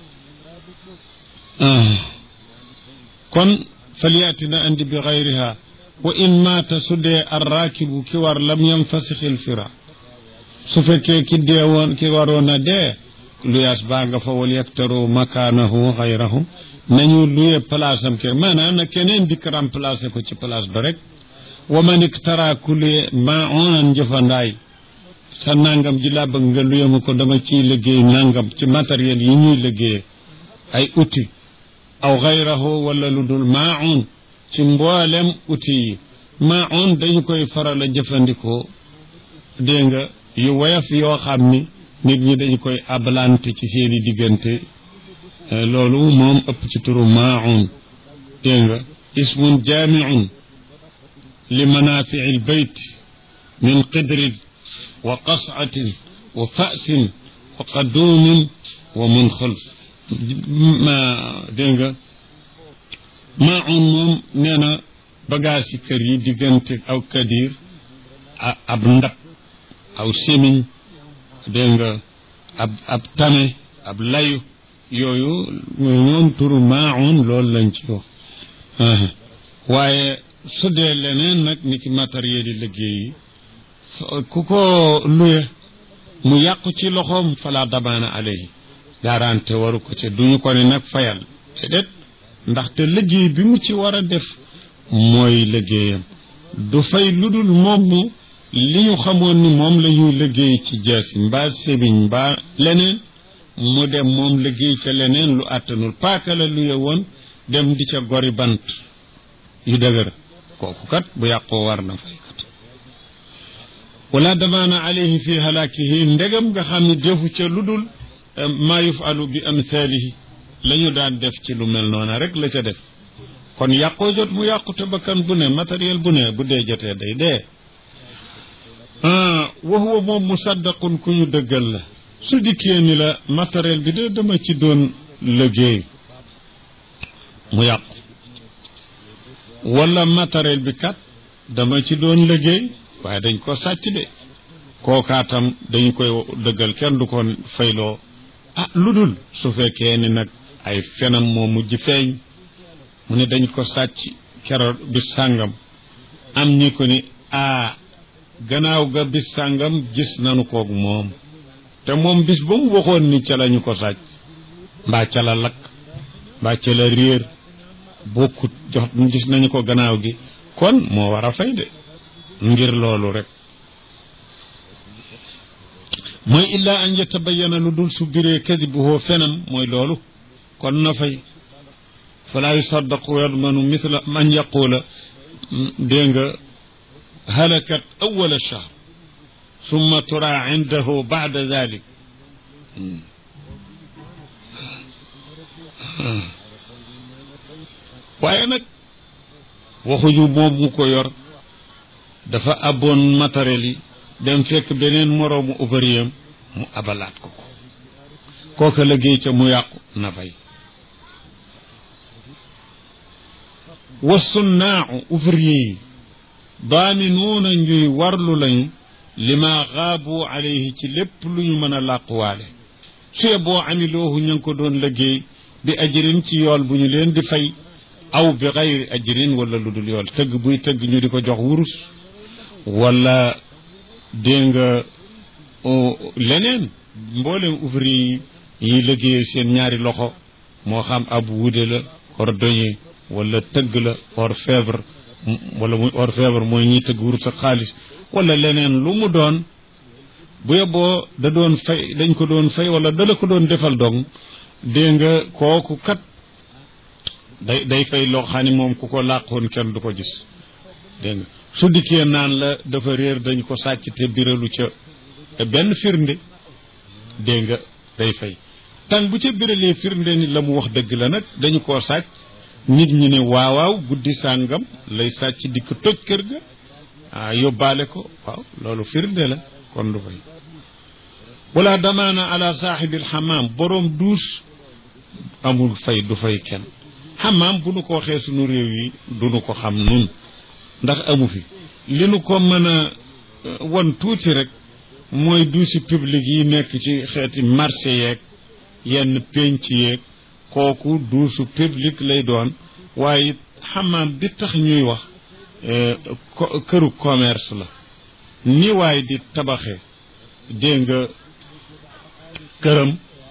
kon falyaati na andi bi xayriha wa in maata su dee arraakibu ki war lam yanfasixil fira su fekkee ki dee woon ki waroon a dee luyaas baa nga fa wal yaktaru makaanahu xayrahu nañu luye place am ke maanaam na keneen dikk remplacé ko ci place ba rek wa man iktara ku luye ma onan njëfandaay sa nangam ji laa bëgg nga luye ma ko dama ciy liggéey nangam ci matériel yi ñuy liggéeye ay outil aw xayrahu wala lu dul maun ci mboolem outil yi maun dañu koy faral a jëfandikoo dégg nga yu woyof yoo xam ni nit ñi dañu koy abalante ci seeni diggante loolu moom ëpp ci turu maun dégg nga ismun jaamiun li manafii lbayt min qidrin wa qascatin wa fasin wa qaduumin wa munxal ma dégg nga maun moom nee na bagage yi kër yi diggante aw kadir ab ndab aw semiñ dégg nga ab ab tame ab layu yooyu ñoom turu maun loolu lañ ci wax waaye su dee leneen nag ni ki matériel yi liggéey yi ku ko luye mu yàqu ci loxoom fala damaana alayhi garanté waru ko ci duñu ko ne nag fayal déedéet ndaxte liggéey bi mu ci war a def mooy liggéeyam du fay lu dul moom mu li ñu xamoon ni moom la ñuy liggéey ci jaasi mbaa sébiñ mbaa leneen mu dem moom liggéey ca leneen lu àttanul paaka la luye woon dem di ca gori bant yu dëgër kooku kat bu yàqoo war na fay kat wala damaana alayhi fi halaakihi ndegam nga xam ne defu ca lu dul maa yufalu bi amthalihi la ñu daan def ci lu mel noona rek la ca def kon yàqoo jot mu yàqu te bakkan bu ne matériel bu ne bu dee jotee day dee wa huwa moom musaddaqun ku ñu dëggal la su dikkee ni la matériel bi de dama ci doon liggéey mu yàqu wala matériel bi kat dama ci doon liggéey waaye dañ ko sàcc de kookaatam dañ koy dëggal kenn du ko fayloo ah lu dul su fekkee ni nag ay fenam moo mujj feeñ mu ne dañ ko sàcc keroog bis sàngam am ñi ko ni a gannaaw ga bis sàngam gis nanu koog moom te moom bis ba mu waxoon ni ca lañu ko sàcc mbaa ca la lakk mbaa ca la réer bokkut jox gis nañu ko gannaaw gi kon moo war a fay de ngir loolu rek mooy illaa an yatabayana lu dul su biree kadibuhoo fenam mooy loolu kon na fay falaa yusaddaqu yadmanu mithla man yaqula dégg nga halakat awala shahr summa tura indahu bada dalik waaye nag waxuñu moom mu ko yor dafa abboon matériel yi dem fekk beneen moroomu ouvrier mu abalaat ko ko kooka liggéey ca mu yàqu na fay wa sunnaau ouvrier yi daaminuuna ñuy warlu lañu lima xaabu alayhi ci lépp lu ñu mën a làquwaale suye boo amiloohu ña ngi ko doon liggéey bi ajrin ci yool bu ñu leen di fay aw bi xayri ajrin wala lu dul yool tëgg buy tëgg ñu di ko jox wurus wala dégg nga leneen mboolem ouvrier yi yi liggéeyee seen ñaari loxo moo xam ab wude la cordonnier wala tëgg la orfèvre wala muy orfèvre mooy ñiy tëgg wurus ak xaalis wala leneen lu mu doon bu yeboo da doon fay dañ ko doon fay wala da la ko doon defal dong dégg nga kooku kat day day fay loo xam ne moom ku ko làqoon kenn du ko gis dégg nga su dikkee naan la dafa réer dañ ko sàcc te biralu ca benn firnde dégg nga day fay tàng bu ca biralee firnde ni la mu wax dëgg la nag dañu koo sàcc nit ñi ne waawaaw guddi sàngam lay sàcc dikk toj kër ga ah yóbbaale ko waaw loolu firnde la kon du fay wala damaana ala saaxibil xamaam boroom duus amul fay du fay kenn xamaam bu nu ko waxee sunu réew yi du nu ko xam nun ndax amu fi li nu ko mën a won tuuti rek mooy duusi public yi nekk ci xeeti marché yeeg yenn pénc yeeg kooku duusu public lay doon waaye xamaam bi tax ñuy wax këru commerce la ni waay di tabaxe dégg nga këram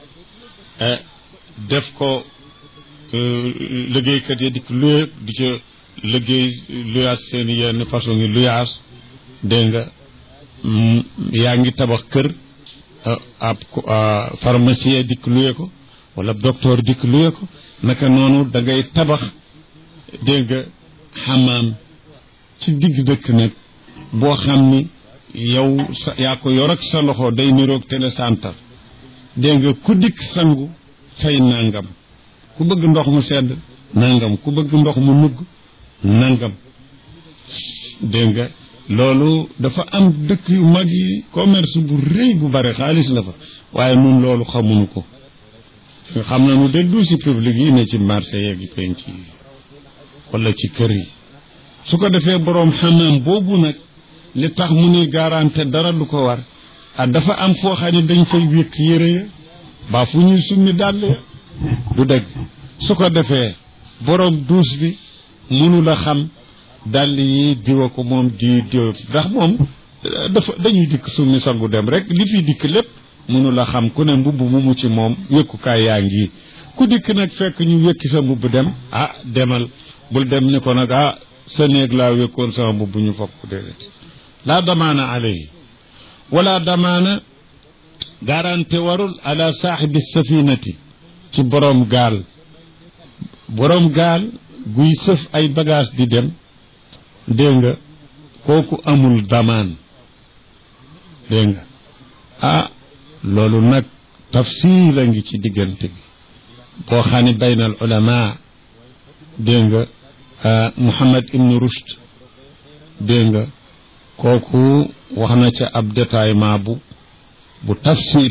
def ko liggéeykat yi di ko luye di ca liggéey luyaas seen yenn façon ngi luyaas dégg nga yaa ngi tabax kër ab pharmacien dikk luye ko wala docteur dikk luye ko naka noonu da ngay tabax dégg nga xamaam ci digg dëkk nag boo xam ni yow sa yaa ko yor ak sa loxo day niroog télécentre dégg nga ku dikk sangu fay nangam ku bëgg ndox mu sedd nangam ku bëgg ndox mu nugg nangam dégg nga loolu dafa am dëkk yu mag yi commerce bu rëy bu bare xaalis la fa waaye nun loolu xamuñu ko xam nañu de douche publique yi ne ci marché yeeg penc yi wala ci kër yi su ko defee boroom xamaam boobu nag li tax mu ni garanté dara du ko war ah dafa am foo xam ne dañ fay wékk yére ya baa fu ñuy summi dàll ya du dëgg su ko defee boroom douche bi mënu la xam dàll yi diwa ko moom di diw ndax moom dafa dañuy dikk summi sangu dem rek li fi dikk lépp mënu la xam ku ne mbubb mu mu ci moom wékkukaay yaa ngi ku dikk nag fekk ñu wékki sa mbubb dem ah demal bul dem ni ko nag ah sa néeg laa wékkoon sama mbubb ñu fokk déedéet laa damaana alayhi wala damaana garanté warul ala saaxibi safinati ci boroom gaal boroom gaal guy sëf ay bagage di dem dégg nga kooku amul damaan dégg nga ah loolu nag tafsil la ngi ci diggante bi boo xam ne bayna al ulama dégg nga Muhammad ibnu Rushd dégg nga kooku wax na ca ab détaillement bu bu tafsil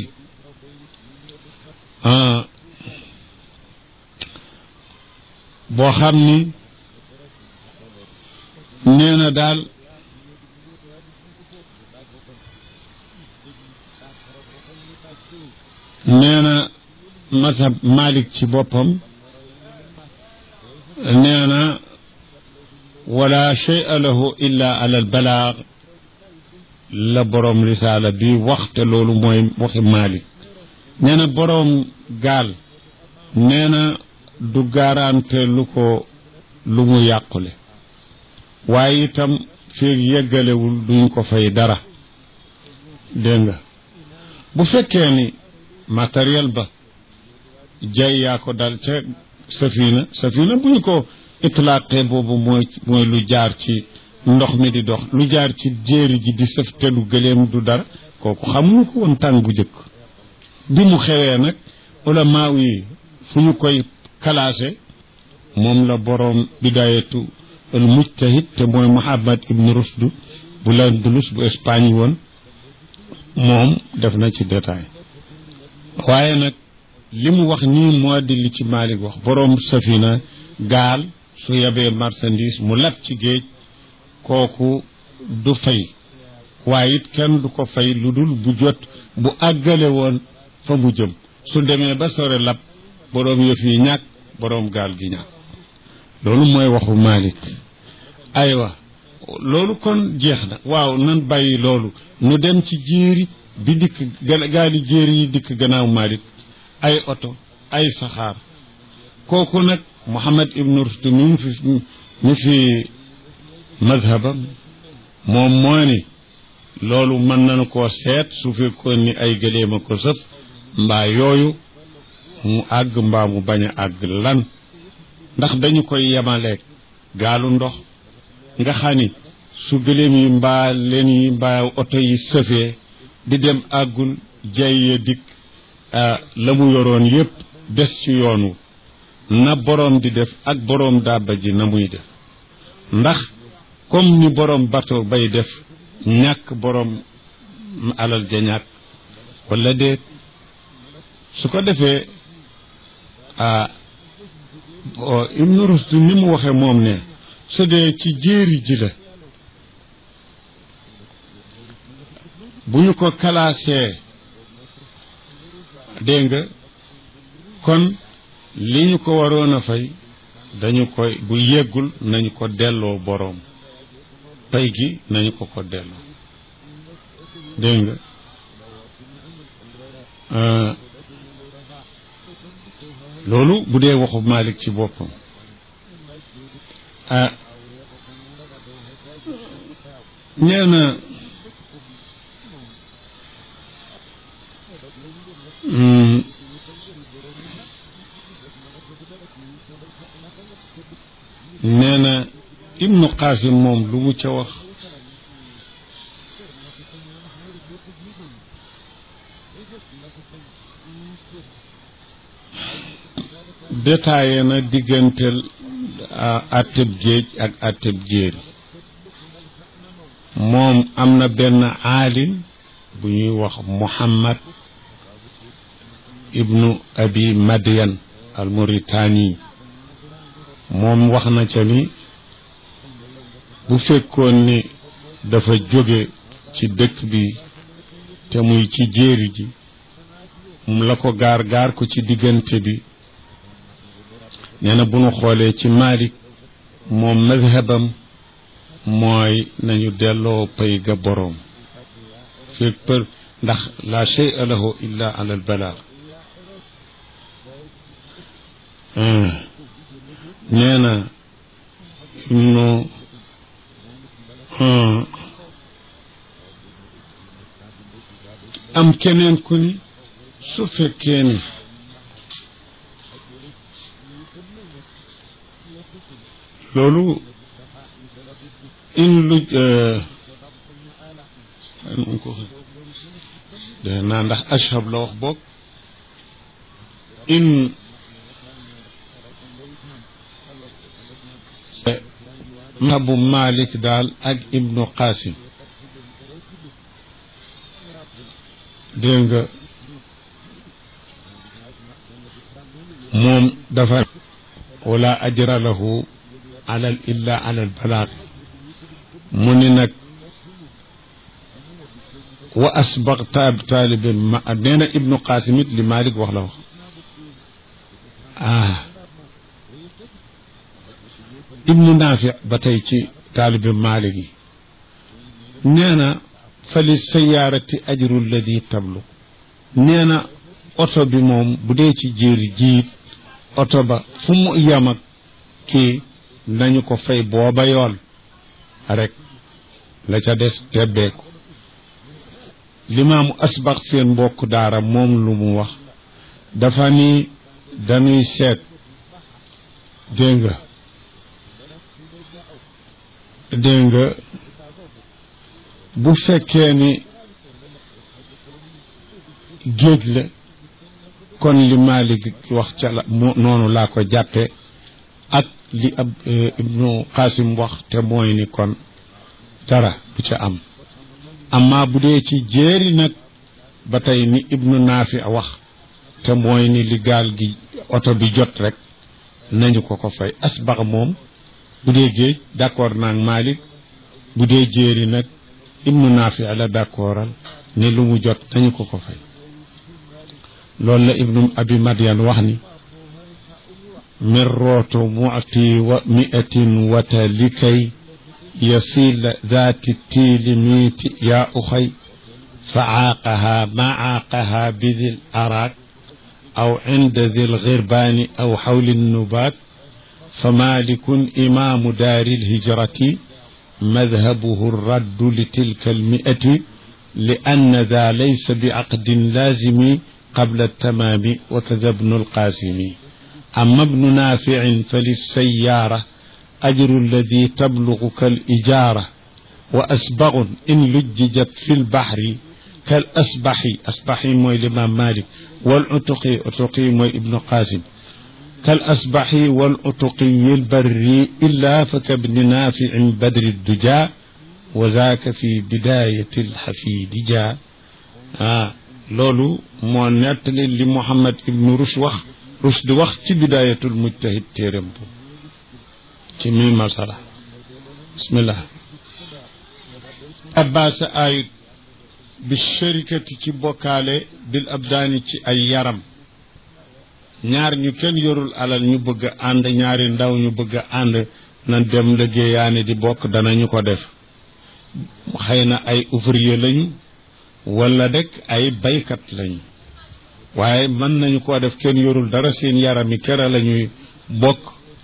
boo xam ni nee na daal nee na mazhab Malik ci boppam nee na wala shay'a lahu illa ala al balaag la boroom risaala bi waxte loolu mooy waxi Malik nee na boroom gaal nee na du garante lu ko lu mu yàqule waaye itam feeg yeggalewul duñ ko fay dara dégg nga bu fekkee ni matériel ba jay yaa ko dal ca safina safina bu ñu ko itlaaqee boobu mooy mooy lu jaar ci ndox mi di dox lu jaar ci jéeri ji di sëf te du gëleem du dara kooku xamuñu ko woon tàng bu jëkk bi mu xewee nag ulama yi fu ñu koy classé moom la boroom bidayatu al mujtahid te mooy Muhammad ibn Rushd bu Landulus bu Espagne woon moom def na ci détail waaye nag li mu wax nii moo di li ci Malik wax boroom safina gaal su yebee marchandise mu lab ci géej kooku du fay waaye it kenn du ko fay lu dul bu jot bu àggale woon fa mu jëm su demee ba sore lab boroom yëf yi ñàkk boroom gaal gi ñàkk loolu mooy waxu Malik aywa loolu kon jeex na waaw nan bàyyi loolu nu dem ci jéeri bi dikk gaali jéeri yi dikk gannaaw Malik ay oto ay saxaar kooku nag Muhammad ibn Rushd mi fi mi fi madhabam moom moo ni loolu mën nañu koo seet su fekkoon ni ay gëléema ko sëf mbaa yooyu mu àgg mbaa mu bañ a àgg lan ndax dañu koy yemaleeg gaalu ndox nga xam ni su gëléem yi mbaa leen yi mbaa oto yi sëfee di dem àggul jay ya dikk la mu yoroon yépp des ci yoonu na boroom di def ak boroom dàbba ji na muy def ndax comme ni boroom bateau bay def ñàkk boroom alal ja ñàkk walla déet su ko defee ah Ibnu Rushd ni mu waxe moom ne su dee ci jéeri ji la bu ñu ko kalaasee dégg nga kon li ñu ko waroon a fay dañu koy bu yeggul nañu ko delloo boroom pay gi nañu ko ko delloo dégg nga loolu bu dee waxu Malik ci boppam ah nee na nee na ibnu Qasim moom lu mu ca wax détaillé na digganteel atteb géej ak atteb jéeri moom am na benn aalim bu ñuy wax Muhammad ibnu abi Madian al Mauritani moom wax na ca ni bu fekkoon ni dafa jóge ci dëkk bi te muy ci jéeri ji mu la ko gaar gaar ko ci diggante bi nee na bu nu xoolee ci Malik moom madhabam mooy nañu delloo pay ga boroom fekk për ndax la shay'a lahu illa ala al balaag nee na ibnu am keneen ku ni su fekkee ni loolu in lu de naa ndax ashab la wax boog in mabu Malik daal ak ibnu Qasim dégg nga moom dafa wala ajra lahu alal illa alal balaag mu ni nag wa asbaq taab taalibin ma nee na ibnu Qasim it li Malik wax la wax ah ibnu Naafi ba tey ci taalibi Maalik yi nee na fa li sayaarati ajru alladi tablu nee na oto bi moom bu dee ci jéeri jiit oto ba fu mu yam ak kii nañu ko fay booba yoon rek la ca des tebbeeku limaamu asbax seen mbokk daara moom lu mu wax dafa ni dañuy seet dégg nga dégg nga bu fekkee ni géej la kon li Malik wax ca la noonu laa ko jàppe ak li ab ibnu Qasim wax te mooy ni kon dara du ca am amma bu dee ci jéeri nag ba tey ni ibnu Naafi wax te mooy ni li gaal gi oto bi jot rek nañu ko ko fay asbax moom bu dee géej d'accord naag Malik bu dee jéeri nag ibnu Naafi la d'accordal ne lu mu jot nañu ko ko fay loolu la ibnu abi Madian wax ni mirrootu mu'ti wa mi'atin wata likay يصيل ذات التيل ميت يا أخي فعاقها ما عاقها بذي الأراك أو عند ذي الغربان أو حول النبات فمالك إمام دار الهجرة مذهبه الرد لتلك المئة لأن ذا ليس بعقد لازم قبل التمام وكذا ابن القاسم أما ابن نافع فللسيارة أجر الذي تبلغ كالإجارة وأسبغ إن لججت في البحر كالأسبح أسبح موي الإمام مالك والعتقي عتقي موي ابن قاسم كالأسبح والعتقي البري إلا فكابن نافع بدر الدجى وذاك في بداية الحفيد جاء آه لولو مو نتلي لمحمد ابن رشد وخ رشد وخ في بداية المجتهد تيرمبو ci mi masala bismillah abbas ayut bi sharikati ci bokkaale bil abdaani ci ay yaram ñaar ñu kenn yorul alal ñu bëgg a ànd ñaari ndaw ñu bëgg a ànd na dem liggéeyaani di bokk danañu ko def xëy na ay ouvrier lañu wala rek ay baykat lañu waaye mën nañu koo def kenn yorul dara seen yaram yi kera la ñuy bokk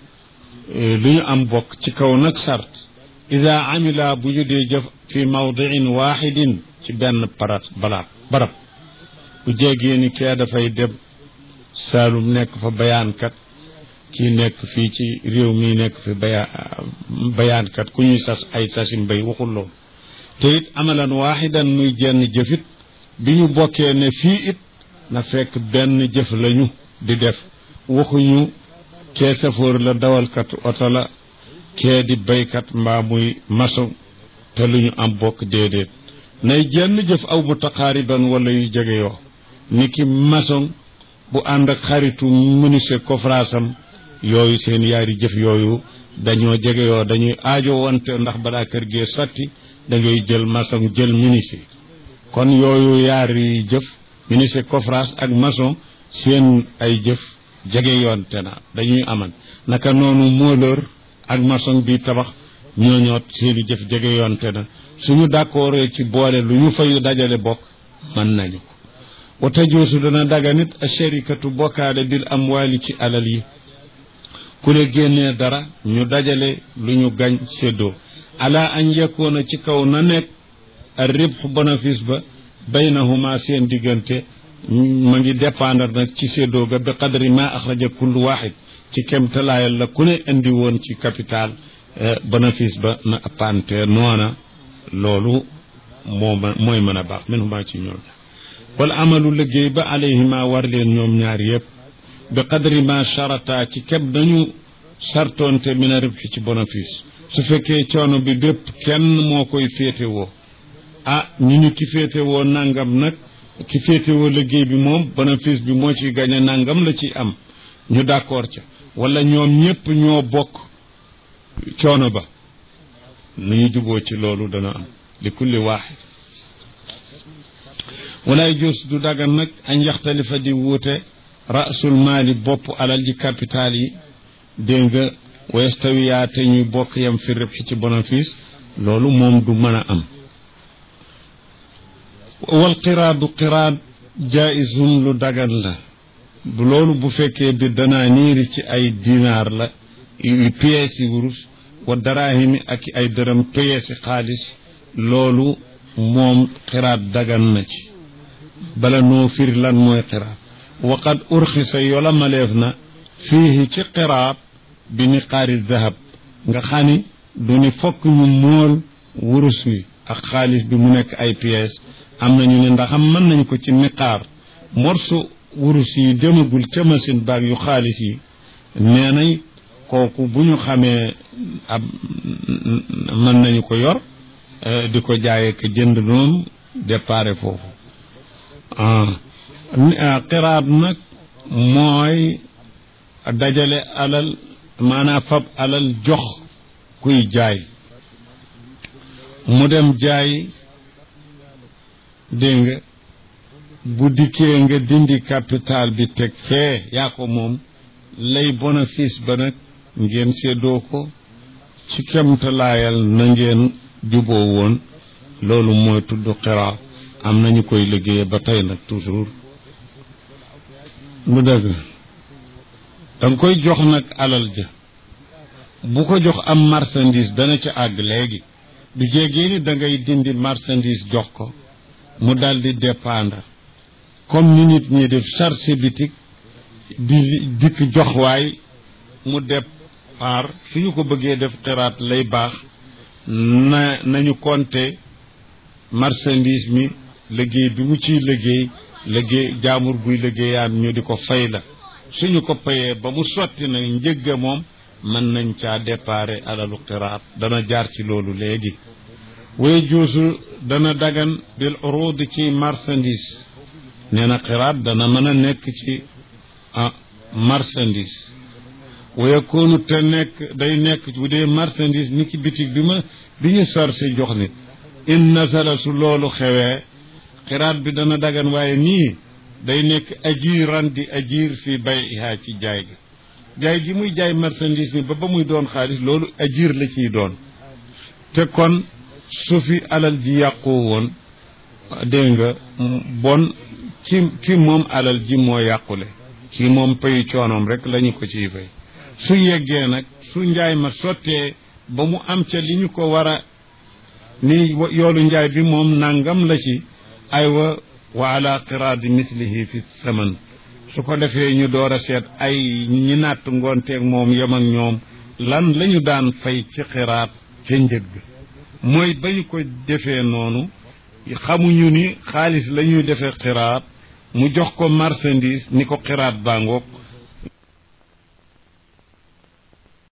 lu ñu am bokk ci kaw nag sart ida amila bu ñu dee jëf fi mawdiin waxidin ci benn parat balaat barab bu jégee ni kee dafay dem saalum nekk fa bayaankat kii nekk fii ci réew mi nekk fi baya bayaankat ku ñuy sas ay sasin bay waxul loolu te it amalan waaxidan muy jenn jëfit bi ñu bokkee ne fii it na fekk benn jëf lañu di def waxuñu kee safoor la dawalkat oto la kee di baykat mbaa muy maçon te lu ñu am bokk déedéet nay jenn jëf aw mutaqaariban wala yu jege yoo ni ki maçon bu ànd ak xaritu menuisier coffrasam yooyu seen yaari jëf yooyu dañoo jege yoo dañuy aajo wante ndax balaa kër gee sotti da ngay jël maçon jël menuisier kon yooyu yaari jëf menuisier coffras ak maçon seen ay jëf jege yoon te na dañuy aman naka noonu mooleur ak maçon bi tabax ñooñoot seeni jëf jege yoon te na suñu d'accord ci boole lu ñu fayu dajale bokk mën nañu ko wata joosu dana daga nit a sharikatu bokkaale bil amwaali ci alal yi ku le génnee dara ñu dajale lu ñu gañ séddoo ala an yakoona ci kaw na nekk a ribx bénéfice ba baynahuma seen diggante ma ngi dépendre nag ci séddoo ga bi qadri ma axraja kullu waxid ci kemtalaayal la ku ne indi woon ci capital bénéfice ba na appante noona loolu moo mooy mën a baax min huma ci ñoom wal amalu liggéey ba alayhima war leen ñoom ñaar yëpp bi qadri ma charata ci keb nañu sartonte min a ribxi ci bénéfice su fekkee coono bi bépp kenn moo koy féetewoo ah ñu ñu ki féetewoo nangam nag ki féetewoo liggéey bi moom bénéfice bi moo ciy gañe nangam la ci am ñu d'accord ca wala ñoom ñépp ñoo bokk coono ba nu ñu juboo ci loolu dana am li kulli waaxid walaay jos du dagan nag añ yaxtalifa di wuute rasul maali bopp alal ji capital yi dégg nga westawiyaa te ñuy bokk yam fi ribxi ci bénéfice loolu moom du mën a am wal qiraadu qiraad jaisum lu dagan la bu loolu bu fekkee bi danaa niiri ci ay dinaar la yu pièces yi wurus wa daraahimi ak ay dërëm pièces yi xaalis loolu moom qiraad dagan na ci bala noo firi lan mooy qiraad waqad urxisa yola maleef na fiihi ci qiraad bi niqaari dahab nga xani du ni fokk ñu mool wurus wi ak xaalis bi mu nekk ay pièces am nañu ne ndax am mën nañ ko ci niqaar morso wurus yi demagul ca machine baag yu xaalis yi nee nañ kooku bu ñu xamee ab mën nañu ko yor di ko jaayee ko jënd noonu déparé foofu xiraat nag mooy dajale alal maanaam fab alal jox kuy jaay mu dem jaay dégg nga bu dikkee nga dindi capital bi teg fee yaa ko moom lay bénéfice ba nag ngeen séddoo ko ci kemtalaayal na ngeen juboo woon loolu mooy tudd xiraat am nañu koy liggéeye ba tey nag toujours lu dëgg danga koy jox nag alal ja bu ko jox am marchandise dana ca àgg léegi du jégee ni da ngay dindi marchandise jox ko mu dal di dépendre comme ni nit ñi def charge bitik di dikk jox waay mu départ fi ñu ko bëggee def xiraat lay baax na nañu compter marchandise mi liggéey bi mu ciy liggéey liggéey jaamur buy liggéeyaan ñu di ko fay la suñu ko payee ba mu sotti nag njëgga moom mën nañ caa déparé alalu xiraat dana jaar ci loolu léegi way juusu dana dagan bil urud ci marchandise nee na xiraat dana mën a nekk ci ah marchandise wayakoonu te nekk day nekk bu dee marchandise ni ki bitig bi ma bi ñu sarse jox nit in nasala su loolu xewee xiraat bi dana dagan waaye nii day nekk ajiran di ajir fi bay ihaa ci jaay ga jaay gi muy jaay marchandise bi ba ba muy doon xaalis loolu ajir la ciy doon te kon su fi alal ji yàqoo woon dégg nga bon ki ki moom alal ji moo yàqule kii moom payu coonoom rek lañu ko ciy fay su yeggee nag su njaay ma sottee ba mu am ca li ñu ko war a ni yoolu njaay bi moom nangam la ci aywa wa ala qiraadi mislihi fi saman su ko defee ñu door a seet ay ñi natt ngoonteeg moom yem ak ñoom lan lañu daan fay ci xiraat ca njëg mooy ba ñu ko defee noonu xamuñu ni xaalis la ñuy defee xiraat mu jox ko marchandise ni ko xiraat bàngoog